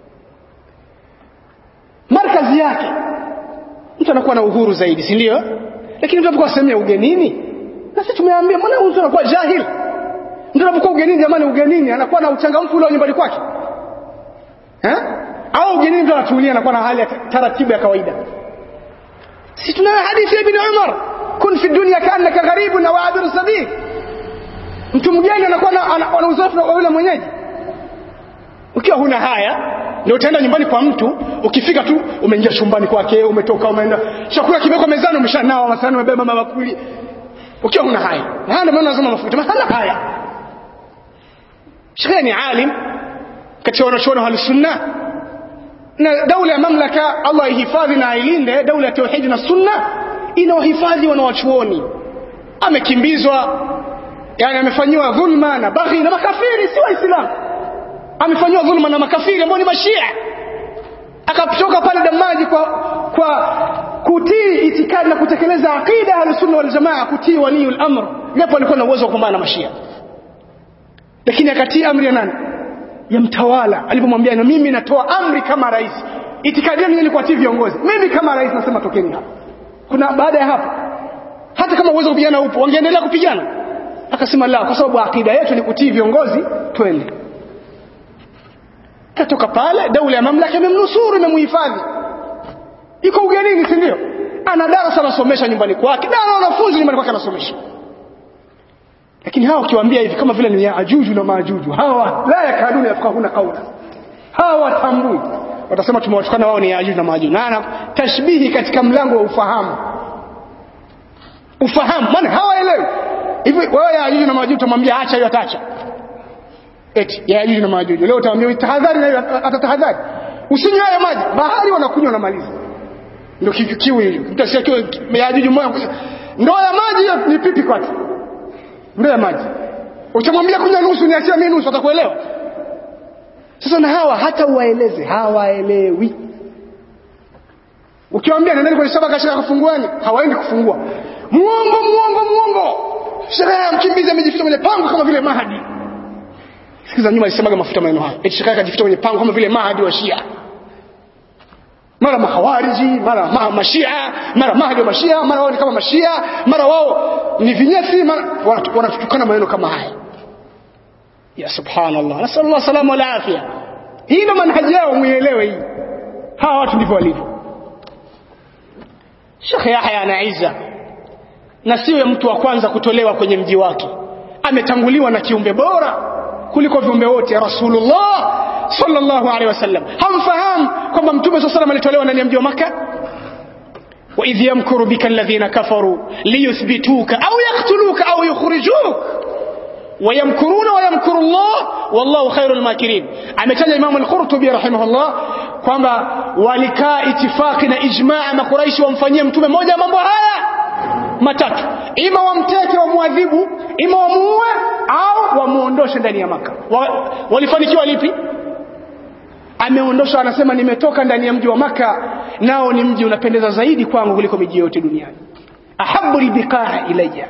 markazi yake mtu anakuwa na uhuru zaidi si ndio lakini mtu anapokuwa sehemu ya ugenini na sisi tumeambia mbona mtu anakuwa jahil mtu anapokuwa ugenini jamani ugenini anakuwa na uchangamfu ule nyumbani kwake eh au ugenini mtu anatulia anakuwa na hali ya taratibu ya kawaida sisi tuna hadithi ya ibn Umar kun fi dunya kaannaka gharibun wa abiru sabil mtu mgeni anakuwa na uzoefu na yule mwenyeji ukiwa huna haya ndio utaenda nyumbani kwa mtu ukifika tu umeingia chumbani kwake umetoka umeenda chakula kimewekwa mezani umeshanawa masahani umebeba mabakuli ukiwa huna haya na haya ndio maana lazima mafuta maana haya shekhe ni alim katika wanachuoni wa sunna na daula ya mamlaka Allah ihifadhi na ailinde daula ya tauhid na sunna ina wahifadhi wanawachuoni amekimbizwa yani amefanyiwa dhulma na baghi na makafiri si waislamu amefanyiwa dhulma na makafiri ambao ni mashia akatoka pale damaji kwa kwa kutii itikadi na kutekeleza aqida ya sunna wal jamaa kutii waliul amr japo alikuwa na uwezo wa kupambana na mashia lakini akatii amri ya nani ya mtawala alipomwambia na mimi natoa amri kama rais itikadi yenu ni kuwatii viongozi mimi kama rais nasema tokeni hapa kuna baada ya hapo hata kama uwezo kupigana upo wangeendelea kupigana akasema la kwa sababu akida yetu ni kutii viongozi twende katoka pale daula ya mamlaka imemnusuru imemhifadhi iko ugenini si ndio ana darasa anasomesha nyumbani kwake na ana wanafunzi nyumbani kwake anasomesha lakini hawa ukiwaambia hivi kama vile ni ya ajuju na maajuju hawa la yakaduna yafqahuna qawla hawa watambui watasema tumewatukana wao ni ya ajuju na maajuju na ana tashbihi katika mlango wa ufahamu ufahamu maana hawaelewi hivi wewe ya ajuju na maajuju utamwambia acha hiyo atacha eti ya ajuju na maajuju leo utamwambia tahadhari na atatahadhari usinywe hayo maji bahari wanakunywa na maliza ndio kiu hiyo mtasikia kiu ya ajuju moja ndoo ya maji hiyo ni pipi kwake ndoo ya maji utamwambia kunywa nusu niachie mimi nusu atakuelewa sasa na hawa hata uwaeleze hawaelewi ukiwaambia nendeni kwenye saba kashika kufunguani hawaendi kufungua muongo muongo muongo sherehe ya mkimbizi amejificha kwenye pango kama vile mahadi sikiza nyuma alisemaga mafuta maneno haya eti sherehe akajificha kwenye pango kama vile mahadi wa shia mara mahawariji mara ma, mashia mara mahadi wa mashia mara wao ni kama mashia mara wao ni vinyesi mara wanatutukana maneno kama haya ya subhanallah nasallallahu salama wal afia hii ndo manhaji yao muielewe hii hawa watu ndivyo walivyo Sheikh Yahya anaiza na siwe mtu wa kwanza kutolewa kwenye mji wake ametanguliwa na kiumbe bora kuliko viumbe wote Rasulullah sallallahu alaihi wasallam hamfahamu kwamba mtume sallallahu alaihi alitolewa ndani ya mji wa Makka وإذ يمكر بك الذين كفروا ليثبتوك أو يقتلوك أو يخرجوك ويمكرون ويمكر الله والله خير الماكرين ametaja Imam al-Qurtubi rahimahullah kwamba walikaa itifaki na ijmaa makuraishi wamfanyie mtume moja mambo haya matatu ima wamteke wamwadhibu ima wamuue au wamuondoshe ndani ya maka wa, walifanikiwa lipi ameondoshwa anasema nimetoka ndani ya mji wa maka nao ni mji unapendeza zaidi kwangu kuliko miji yote duniani ahabu albiqaa ilayya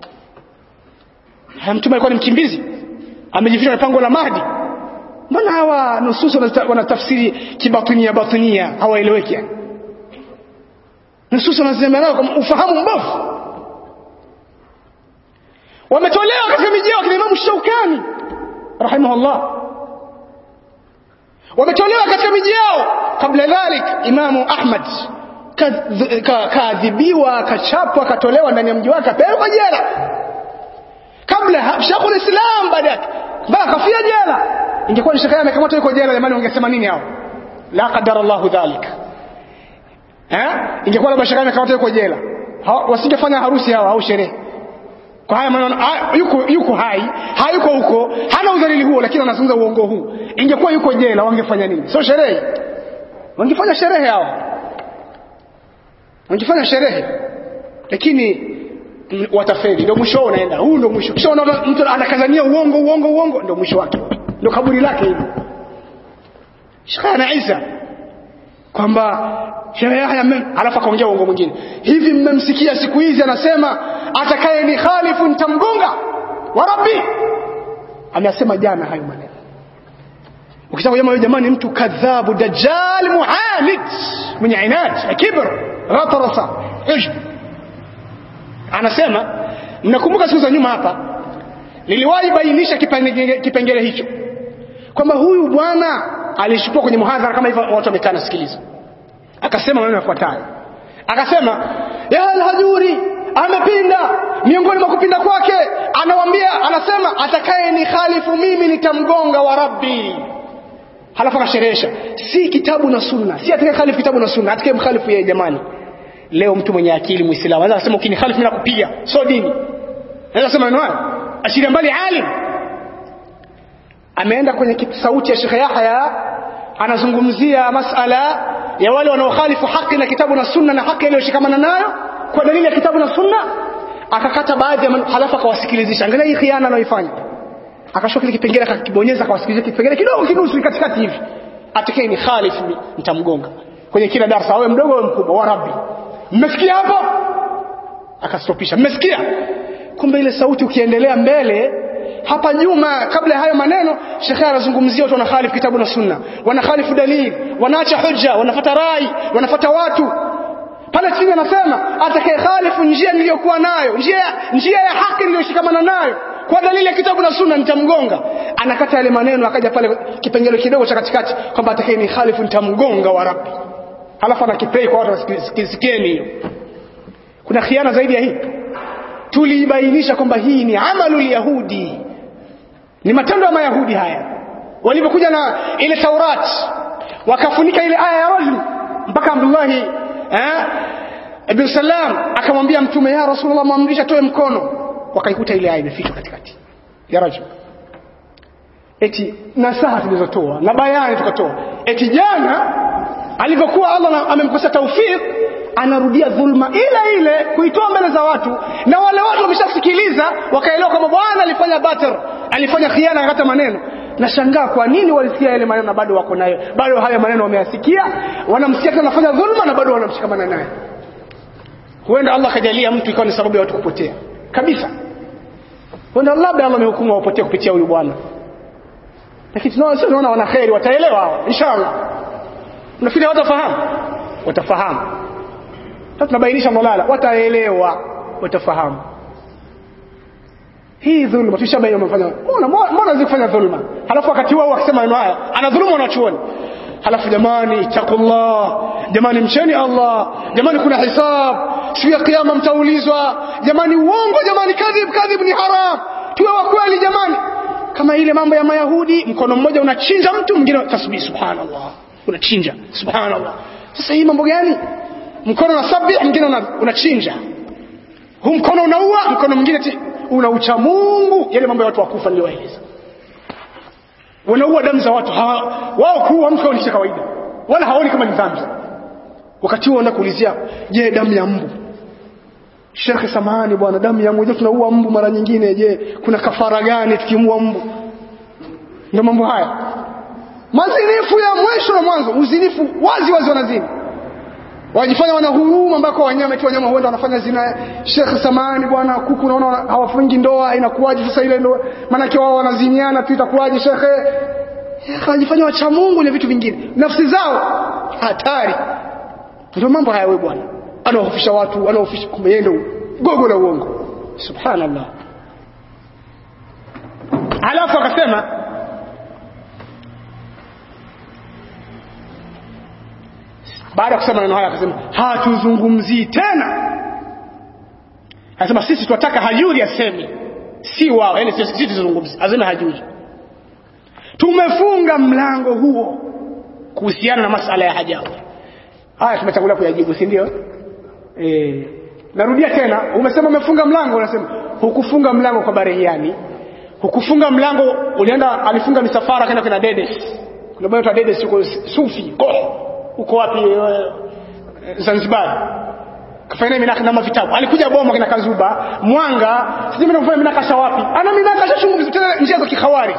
mtume alikuwa ni mkimbizi amejificha na pango la mahdi mbona hawa nususu wanatafsiri kibatinia batinia hawaeleweki yani nususu wanasema nao kwa ufahamu mbovu wametolewa katika miji yao kina Imam Shaukani rahimahullah wametolewa katika miji yao kabla dhalik Imamu Ahmad kaadhibiwa kachapwa akatolewa ndani ya mji wake apelekwa jela kabla Sheikhul Islam baada yake mpaka kafia jela ingekuwa ni shekaya amekamatwa yuko jela jamani ungesema nini hao la qadara Allah dhalik eh ingekuwa labda shekaya amekamatwa yuko jela wasingefanya harusi hawa au sherehe kwa haya maneno yuko yuko hai hayuko huko hana udhalili huo lakini anazungumza uongo huu ingekuwa yuko jela wangefanya nini sio sherehe wangefanya sherehe hao wangefanya sherehe lakini watafeli ndio mwisho wao unaenda huu ndio mwisho kisha unaona mtu anakazania uongo uongo uongo ndio mwisho wake ndio kaburi lake hilo shikana Isa kwamba shehe Yahya alafu akaongea uongo mwingine hivi mmemsikia siku hizi anasema atakaye ni khalifu nitamgonga wa rabbi amesema jana hayo maneno ukitaka jamaa jamani mtu kadhabu dajjal muhalid mwenye inad kibr ghatarasa ujb anasema mnakumbuka siku za nyuma hapa niliwahi bainisha kipengele, kipengele hicho kwamba huyu bwana alishukua kwenye muhadhara kama hivyo watu wamekaa nasikiliza akasema maneno yafuatayo akasema ya alhajuri amepinda miongoni mwa kupinda kwake anawambia anasema atakaye ni khalifu mimi nitamgonga wa rabbi halafu akasherehesha si kitabu na sunna si atakaye khalifu kitabu na sunna atakaye mkhalifu yeye jamani leo mtu mwenye akili muislamu anaweza kusema ukinikhalifu mimi nakupiga sio dini anaweza kusema neno hayo ashiria mbali alim ameenda kwenye sauti ya Sheikh Yahya anazungumzia masala ya wale wanaokhalifu haki na kitabu na sunna na haki iliyoshikamana nayo kwa dalili ya kitabu na sunna akakata baadhi ya halafu akawasikilizisha angalia hii khiana anayoifanya akashoka kile kipengele akakibonyeza akawasikilizisha kipengele kidogo kinusu katikati hivi atakaye ni khalifu nitamgonga kwenye kila darasa awe mdogo awe mkubwa wa rabbi mmesikia hapo akastopisha mmesikia kumbe ile sauti ukiendelea mbele hapa nyuma kabla ya hayo maneno shekhe anazungumzia watu wanakhalifu kitabu na sunna wanakhalifu dalili wanaacha hujja wanafuata rai wanafuata watu pale chini anasema atakaye khalifu njia niliyokuwa nayo njia njia ya haki niliyoshikamana nayo kwa dalili ya kitabu na sunna nitamgonga anakata yale maneno akaja pale kipengele kidogo cha katikati kwamba atakaye ni khalifu nitamgonga wa rabbi halafu anakipei kwa watu wasikizikeni hiyo kuna khiana zaidi ya hii tuliibainisha kwamba hii ni amalu yahudi ni matendo ya mayahudi haya walipokuja na ile taurat wakafunika ile aya ya rajul mpaka abdullahi eh, ibn salam akamwambia mtume ya rasulullah mwamrisha toe mkono wakaikuta ile aya imefichwa katikati ya rajul eti nasaha tulizotoa na bayani tukatoa eti jana alivyokuwa allah amemkosa taufik anarudia dhulma ile ile kuitoa mbele za watu na wale watu wameshasikiliza wakaelewa kwamba bwana alifanya batar alifanya khiana akata maneno nashangaa kwa nini walisikia yale maneno na bado wako nayo bado haya maneno wameyasikia wanamsikia tena anafanya dhulma na bado wanamshikamana naye huenda allah akajalia mtu ikawa ni sababu ya watu kupotea kabisa huenda labda allah amehukumu wapotee kupitia huyu bwana lakini tunaona sio tunaona wana kheri wataelewa hawa inshallah nafikiri watafahamu watafahamu sasa tunabainisha malala wataelewa watafahamu hii dhulma tushabaini wamefanya mbona mbona zikufanya dhulma halafu wakati wao wakisema maneno haya ana dhulma wanachuoni halafu jamani taqullah jamani mcheni Allah jamani kuna hisab siku ya kiyama mtaulizwa jamani uongo jamani kadhib kadhib ni haram tuwe wa kweli jamani kama ile mambo ya mayahudi mkono mmoja unachinja mtu mwingine tasbih subhanallah unachinja subhanallah sasa hii mambo gani mkono unasabih mwingine unachinja huu mkono unaua mkono mwingine unaucha Mungu yale mambo ya watu wakufa niliyoeleza wanaua damu za watu wao kuua mtu ni kawaida wala haoni kama ni dhambi wakati huo kuulizia je damu ya mbu Sheikh samahani bwana damu ya mbu tunaua mbu mara nyingine je kuna kafara gani tukimua mbu ndio mambo haya mazinifu ya mwisho na mwanzo uzinifu wazi wazi wanazini wajifanya wana huruma ambako wanyama tu wanyama huenda wanafanya zina Sheikh samani bwana kuku naona hawafungi ndoa inakuwaje sasa ile ndoa maana wao wanaziniana tu itakuwaje shekhe wanajifanya wacha Mungu na vitu vingine nafsi zao hatari ndio mambo haya wewe bwana anawahofisha watu anawahofisha kumbe yeye ndio gogo la uongo subhanallah alafu akasema baada ya kusema maneno haya akasema hatuzungumzii tena anasema sisi tunataka hajuri aseme si wao yani sisi tuzungumzie azime hajuri tumefunga mlango huo kuhusiana na masala ya hajawi haya tumetangulia kuyajibu si ndio eh narudia tena umesema umefunga mlango unasema hukufunga mlango kwa barehiani hukufunga mlango ulienda alifunga misafara kaenda kuna Dedes kuna bwana Dedes yuko Sufi koh uko wapi Zanzibar kafanya minaka na vitabu alikuja bomo kina Kazuba Mwanga sijui mimi nafanya minakasha wapi ana minakasha chungu tena njia za kikhawarij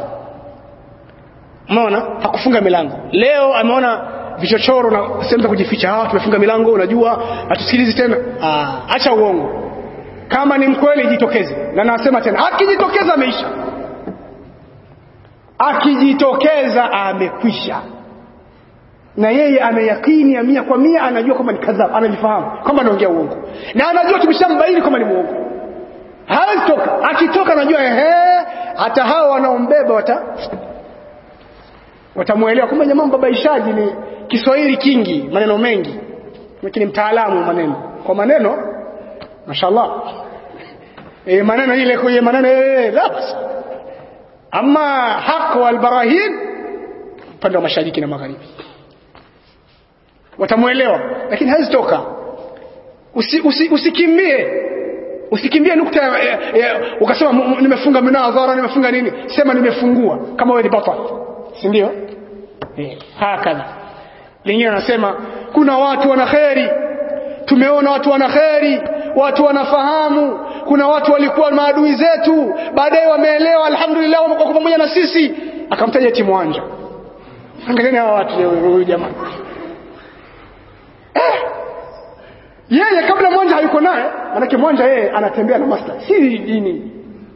umeona hakufunga milango leo ameona vichochoro na sehemu za kujificha ah tumefunga milango unajua hatusikilizi tena ah acha uongo kama ni mkweli jitokeze na nasema tena akijitokeza ameisha akijitokeza amekwisha na yeye ana yakini ya mia kwa mia anajua kwamba ni kadhab analifahamu kwamba anaongea uongo na anajua tumeshambaini kwamba ni muongo hawezi toka akitoka anajua ehe hata hao wanaombeba wata watamuelewa kwamba jamaa mbabaishaji ni Kiswahili kingi maneno mengi lakini mtaalamu maneno kwa maneno mashallah e, maneno ile kwa maneno e, la basi ama haq wal barahin upande wa mashariki na magharibi watamuelewa lakini hawezi toka usi, usi, usikimbie usikimbie nukta ya, ya, ya, ukasema "M- m- nimefunga minadhara nimefunga nini sema nimefungua kama wewe ni batal si ndio eh, hakadha lingine anasema kuna watu wana kheri tumeona watu wana kheri watu wanafahamu kuna watu walikuwa maadui zetu baadaye wameelewa alhamdulillah wamekuwa pamoja na sisi akamtaja timwanja angalieni hawa watu leo huyu jamaa yeye kabla mwanja hayuko naye manake mwanja yeye anatembea na maslahi si dini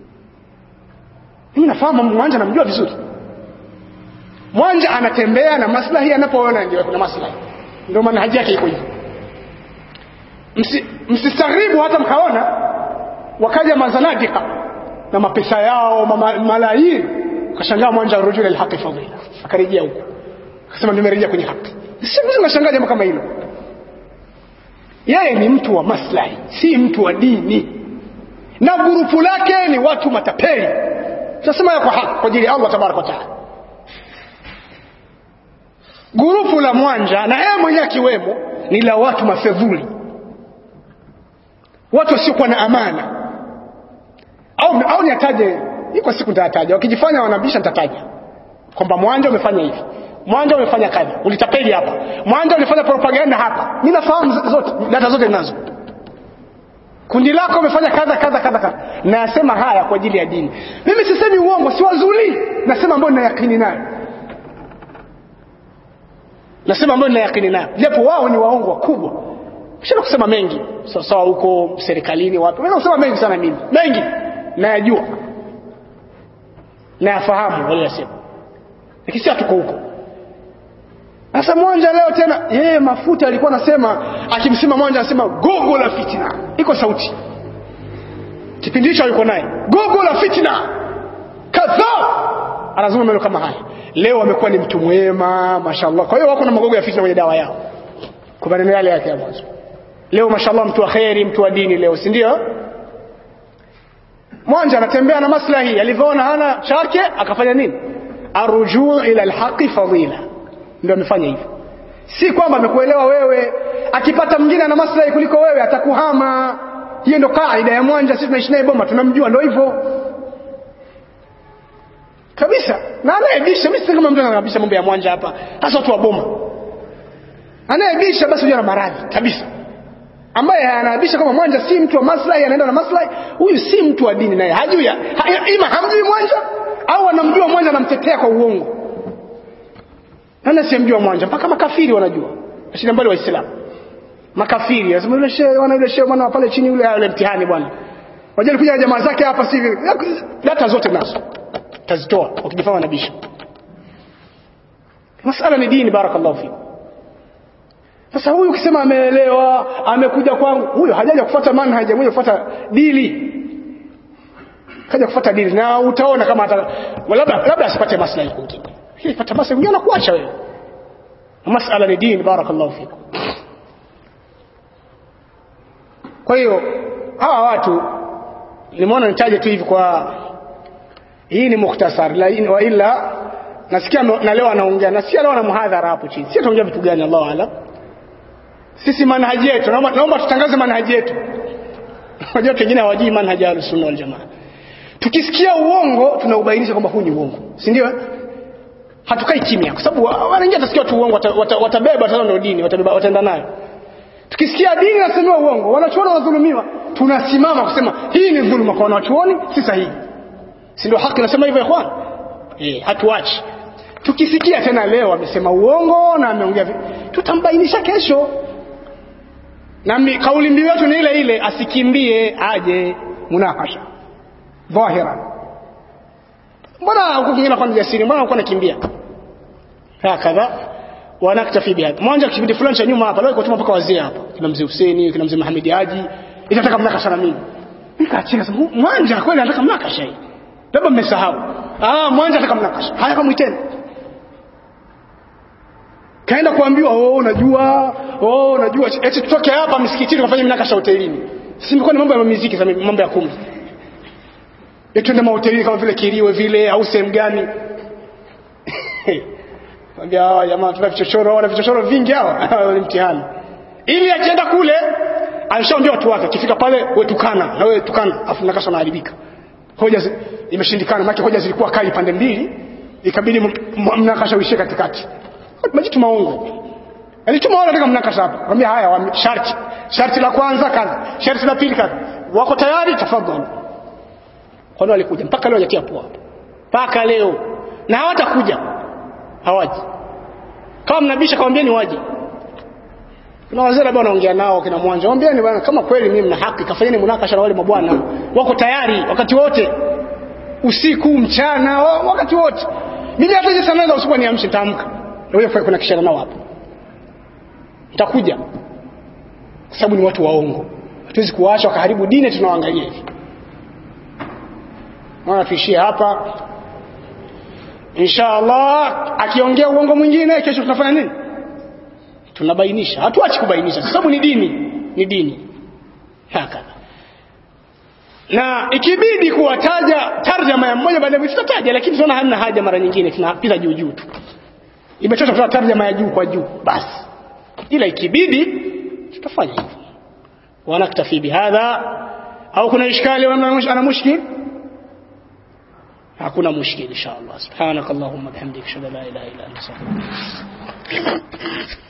mimi nafahamu mwanja namjua vizuri mwanja anatembea na maslahi anapoona ndio kuna maslahi ndio maana haji yake iko hivyo Msi- msistaghribu hata mkaona wakaja mazanadika na mapesa yao mama- malaini akashangaa mwanja rujul alhaqi fadila akarejea huko akasema nimerejea kwenye haki sisi nashangaa jambo kama hilo yeye ni mtu wa maslahi si mtu wa dini na gurupu lake ni watu matapeli tunasema ya kwa haki kwa ajili ya Allah tabaraka wa taala gurupu la mwanja na yeye mwenyewe akiwemo ni la watu mafedhuli watu wasiokuwa na amana au, au niataje iko siku nitataja wakijifanya wanabisha nitataja kwamba mwanja umefanya hivi mwanja umefanya kadha ulitapeli hapa mwanja ulifanya propaganda hapa mimi nafahamu z- zote data zote ninazo kundi lako umefanya kadha kadha kadha kadha nasema haya kwa ajili ya dini mimi sisemi uongo si wazuli nasema ambayo nina yakini nayo nasema ambayo nina yakini nayo japo wao ni waongo wakubwa sina kusema mengi sawa sawa huko serikalini wapi naweza kusema mengi sana mimi mengi nayajua nayafahamu waliyasema lakini si hatuko huko sasa mwanja leo tena yeye mafuta alikuwa anasema akimsema mwanja anasema gogo la fitna iko sauti kipindi hicho alikuwa naye gogo la fitna kadhaa anazungumza maneno kama haya leo amekuwa ni mtu mwema mashallah kwa hiyo wako na magogo ya fitna kwenye dawa yao kwa maneno yale yake ya mwanzo leo mashallah mtu wa kheri mtu wa dini leo si ndio mwanja anatembea na maslahi alivyoona hana chake akafanya nini arujuu ila alhaqi fadila ndio amefanya hivyo si kwamba amekuelewa wewe akipata mwingine ana maslahi kuliko wewe atakuhama hiyo ndio kaida ya mwanja sisi tunaishi naye boma tunamjua ndio hivyo kabisa na anayebisha mimi si kama mtu anabisha mambo ya mwanja hapa hasa watu wa boma anayebisha basi huyo ana maradhi kabisa ambaye anaabisha kama mwanja si mtu wa maslahi anaenda na maslahi huyu si mtu wa dini naye hajui ha, ima hamjui mwanja au anamjua mwanja anamtetea kwa uongo nani asiyemjua mwanja mpaka makafiri wanajua ashina mbali waislamu makafiri anasema yule shehe wana yule shehe bwana wa pale chini yule yule mtihani bwana wajali kuja na jamaa zake hapa si hivi data zote nazo tazitoa wakijifanya nabisha masala ni dini barakallahu fikum sasa huyu ukisema ameelewa amekuja kwangu huyo hajaja kufuata manhaji mwenye kufuata dili kaja kufuata dili na utaona kama hata labda labda asipate maslahi kwingine lakini pata maslahi kwingine anakuacha wewe masala ni dini barakallahu fikum kwa hiyo hawa watu nimeona nitaje tu hivi kwa hii ni mukhtasar la wa illa nasikia na leo anaongea nasikia leo ana muhadhara hapo chini si ataongea vitu gani Allahu aalam sisi manhaji yetu naomba, naomba tutangaze manhaji yetu unajua wengine hawajui manhaji ya sunna wal jamaa tukisikia uongo tunaubainisha kwamba huu ni uongo si ndio hatukai kimya kwa sababu wanaingia watasikia tu uongo watabeba wata, wata wata ndio dini watabeba wataenda nayo tukisikia dini nasemiwa uongo wanachuoni wanadhulumiwa tunasimama kusema hii ni dhuluma kwa wanachuoni si sahihi si ndio haki nasema hivyo ikhwan eh hatuachi tukisikia tena leo amesema uongo na ameongea tutambainisha kesho na mi, kauli mbiu yetu ni ile ile asikimbie aje munakasha dhahira mbona huko kingine kwa jasiri mbona uko nakimbia hakadha wanaktafi bihadha mwanja kipindi fulani cha nyuma hapa leo iko mpaka wazee hapa kina mzee Hussein kina mzee Muhammad Haji itataka mnakasha na mimi nikaachia sasa mwanja kweli anataka mnakasha hii labda mmesahau ah mwanja anataka mnakasha haya kama iteni kaenda kuambiwa oh unajua oh unajua eti tutoke hapa msikitini tukafanye mnakasha hotelini si mko ni mambo ya muziki sasa mambo ya kumi eti tuende mahotelini kama vile Kiriwe vile au sehemu gani Ambia hawa jamaa tuna vichochoro wana vichochoro vingi hawa ni mtihani. Ili akienda kule alishaambia watu wake akifika pale wewe tukana na wewe tukana afu nakasha naharibika. Hoja zi, imeshindikana maana hoja zilikuwa kali pande mbili ikabidi mnakasha uishie katikati. Majitu maongo. Alituma wale katika mnakasha hapa. Mwambia haya wa, sharti. Sharti la kwanza kazi. Sharti la pili kazi. Wako tayari tafadhali. Kwa nini walikuja? Mpaka leo hajatia poa. Mpaka leo. Na hawatakuja. Hawaji. Kama mnabisha kawambieni waje. Kuna wazee labda wanaongea nao kina Mwanja. Waambieni bwana kama kweli mimi mna haki kafanyeni munakasha na wale mabwana. Wako tayari wakati wote. Usiku, mchana, wakati wote. Mimi hata hizo sana za usiku niamshe taamka. Wewe fanya kuna kishana nao hapo. Nitakuja. Kwa sababu ni watu waongo. Hatuwezi kuwaacha wakaharibu dini tunawaangalia hivi. Naona tuishie hapa. Inshallah akiongea uongo mwingine kesho tunafanya nini? Tunabainisha. Hatuachi kubainisha kwa sababu ni dini, ni dini. Haka. Na ikibidi kuwataja tarjama ya mmoja baada ya tutataja lakini tunaona hamna haja mara nyingine tunapita juu juu tu. Imetosha kutoa tarjama ya juu kwa juu basi. Ila ikibidi tutafanya hivyo. Wanaktafi bihadha au kuna ishkali ana mushkil? hakuna mushkil insha Allah subhanakallahumma bihamdika ashhadu an la ilaha illa anta astaghfiruka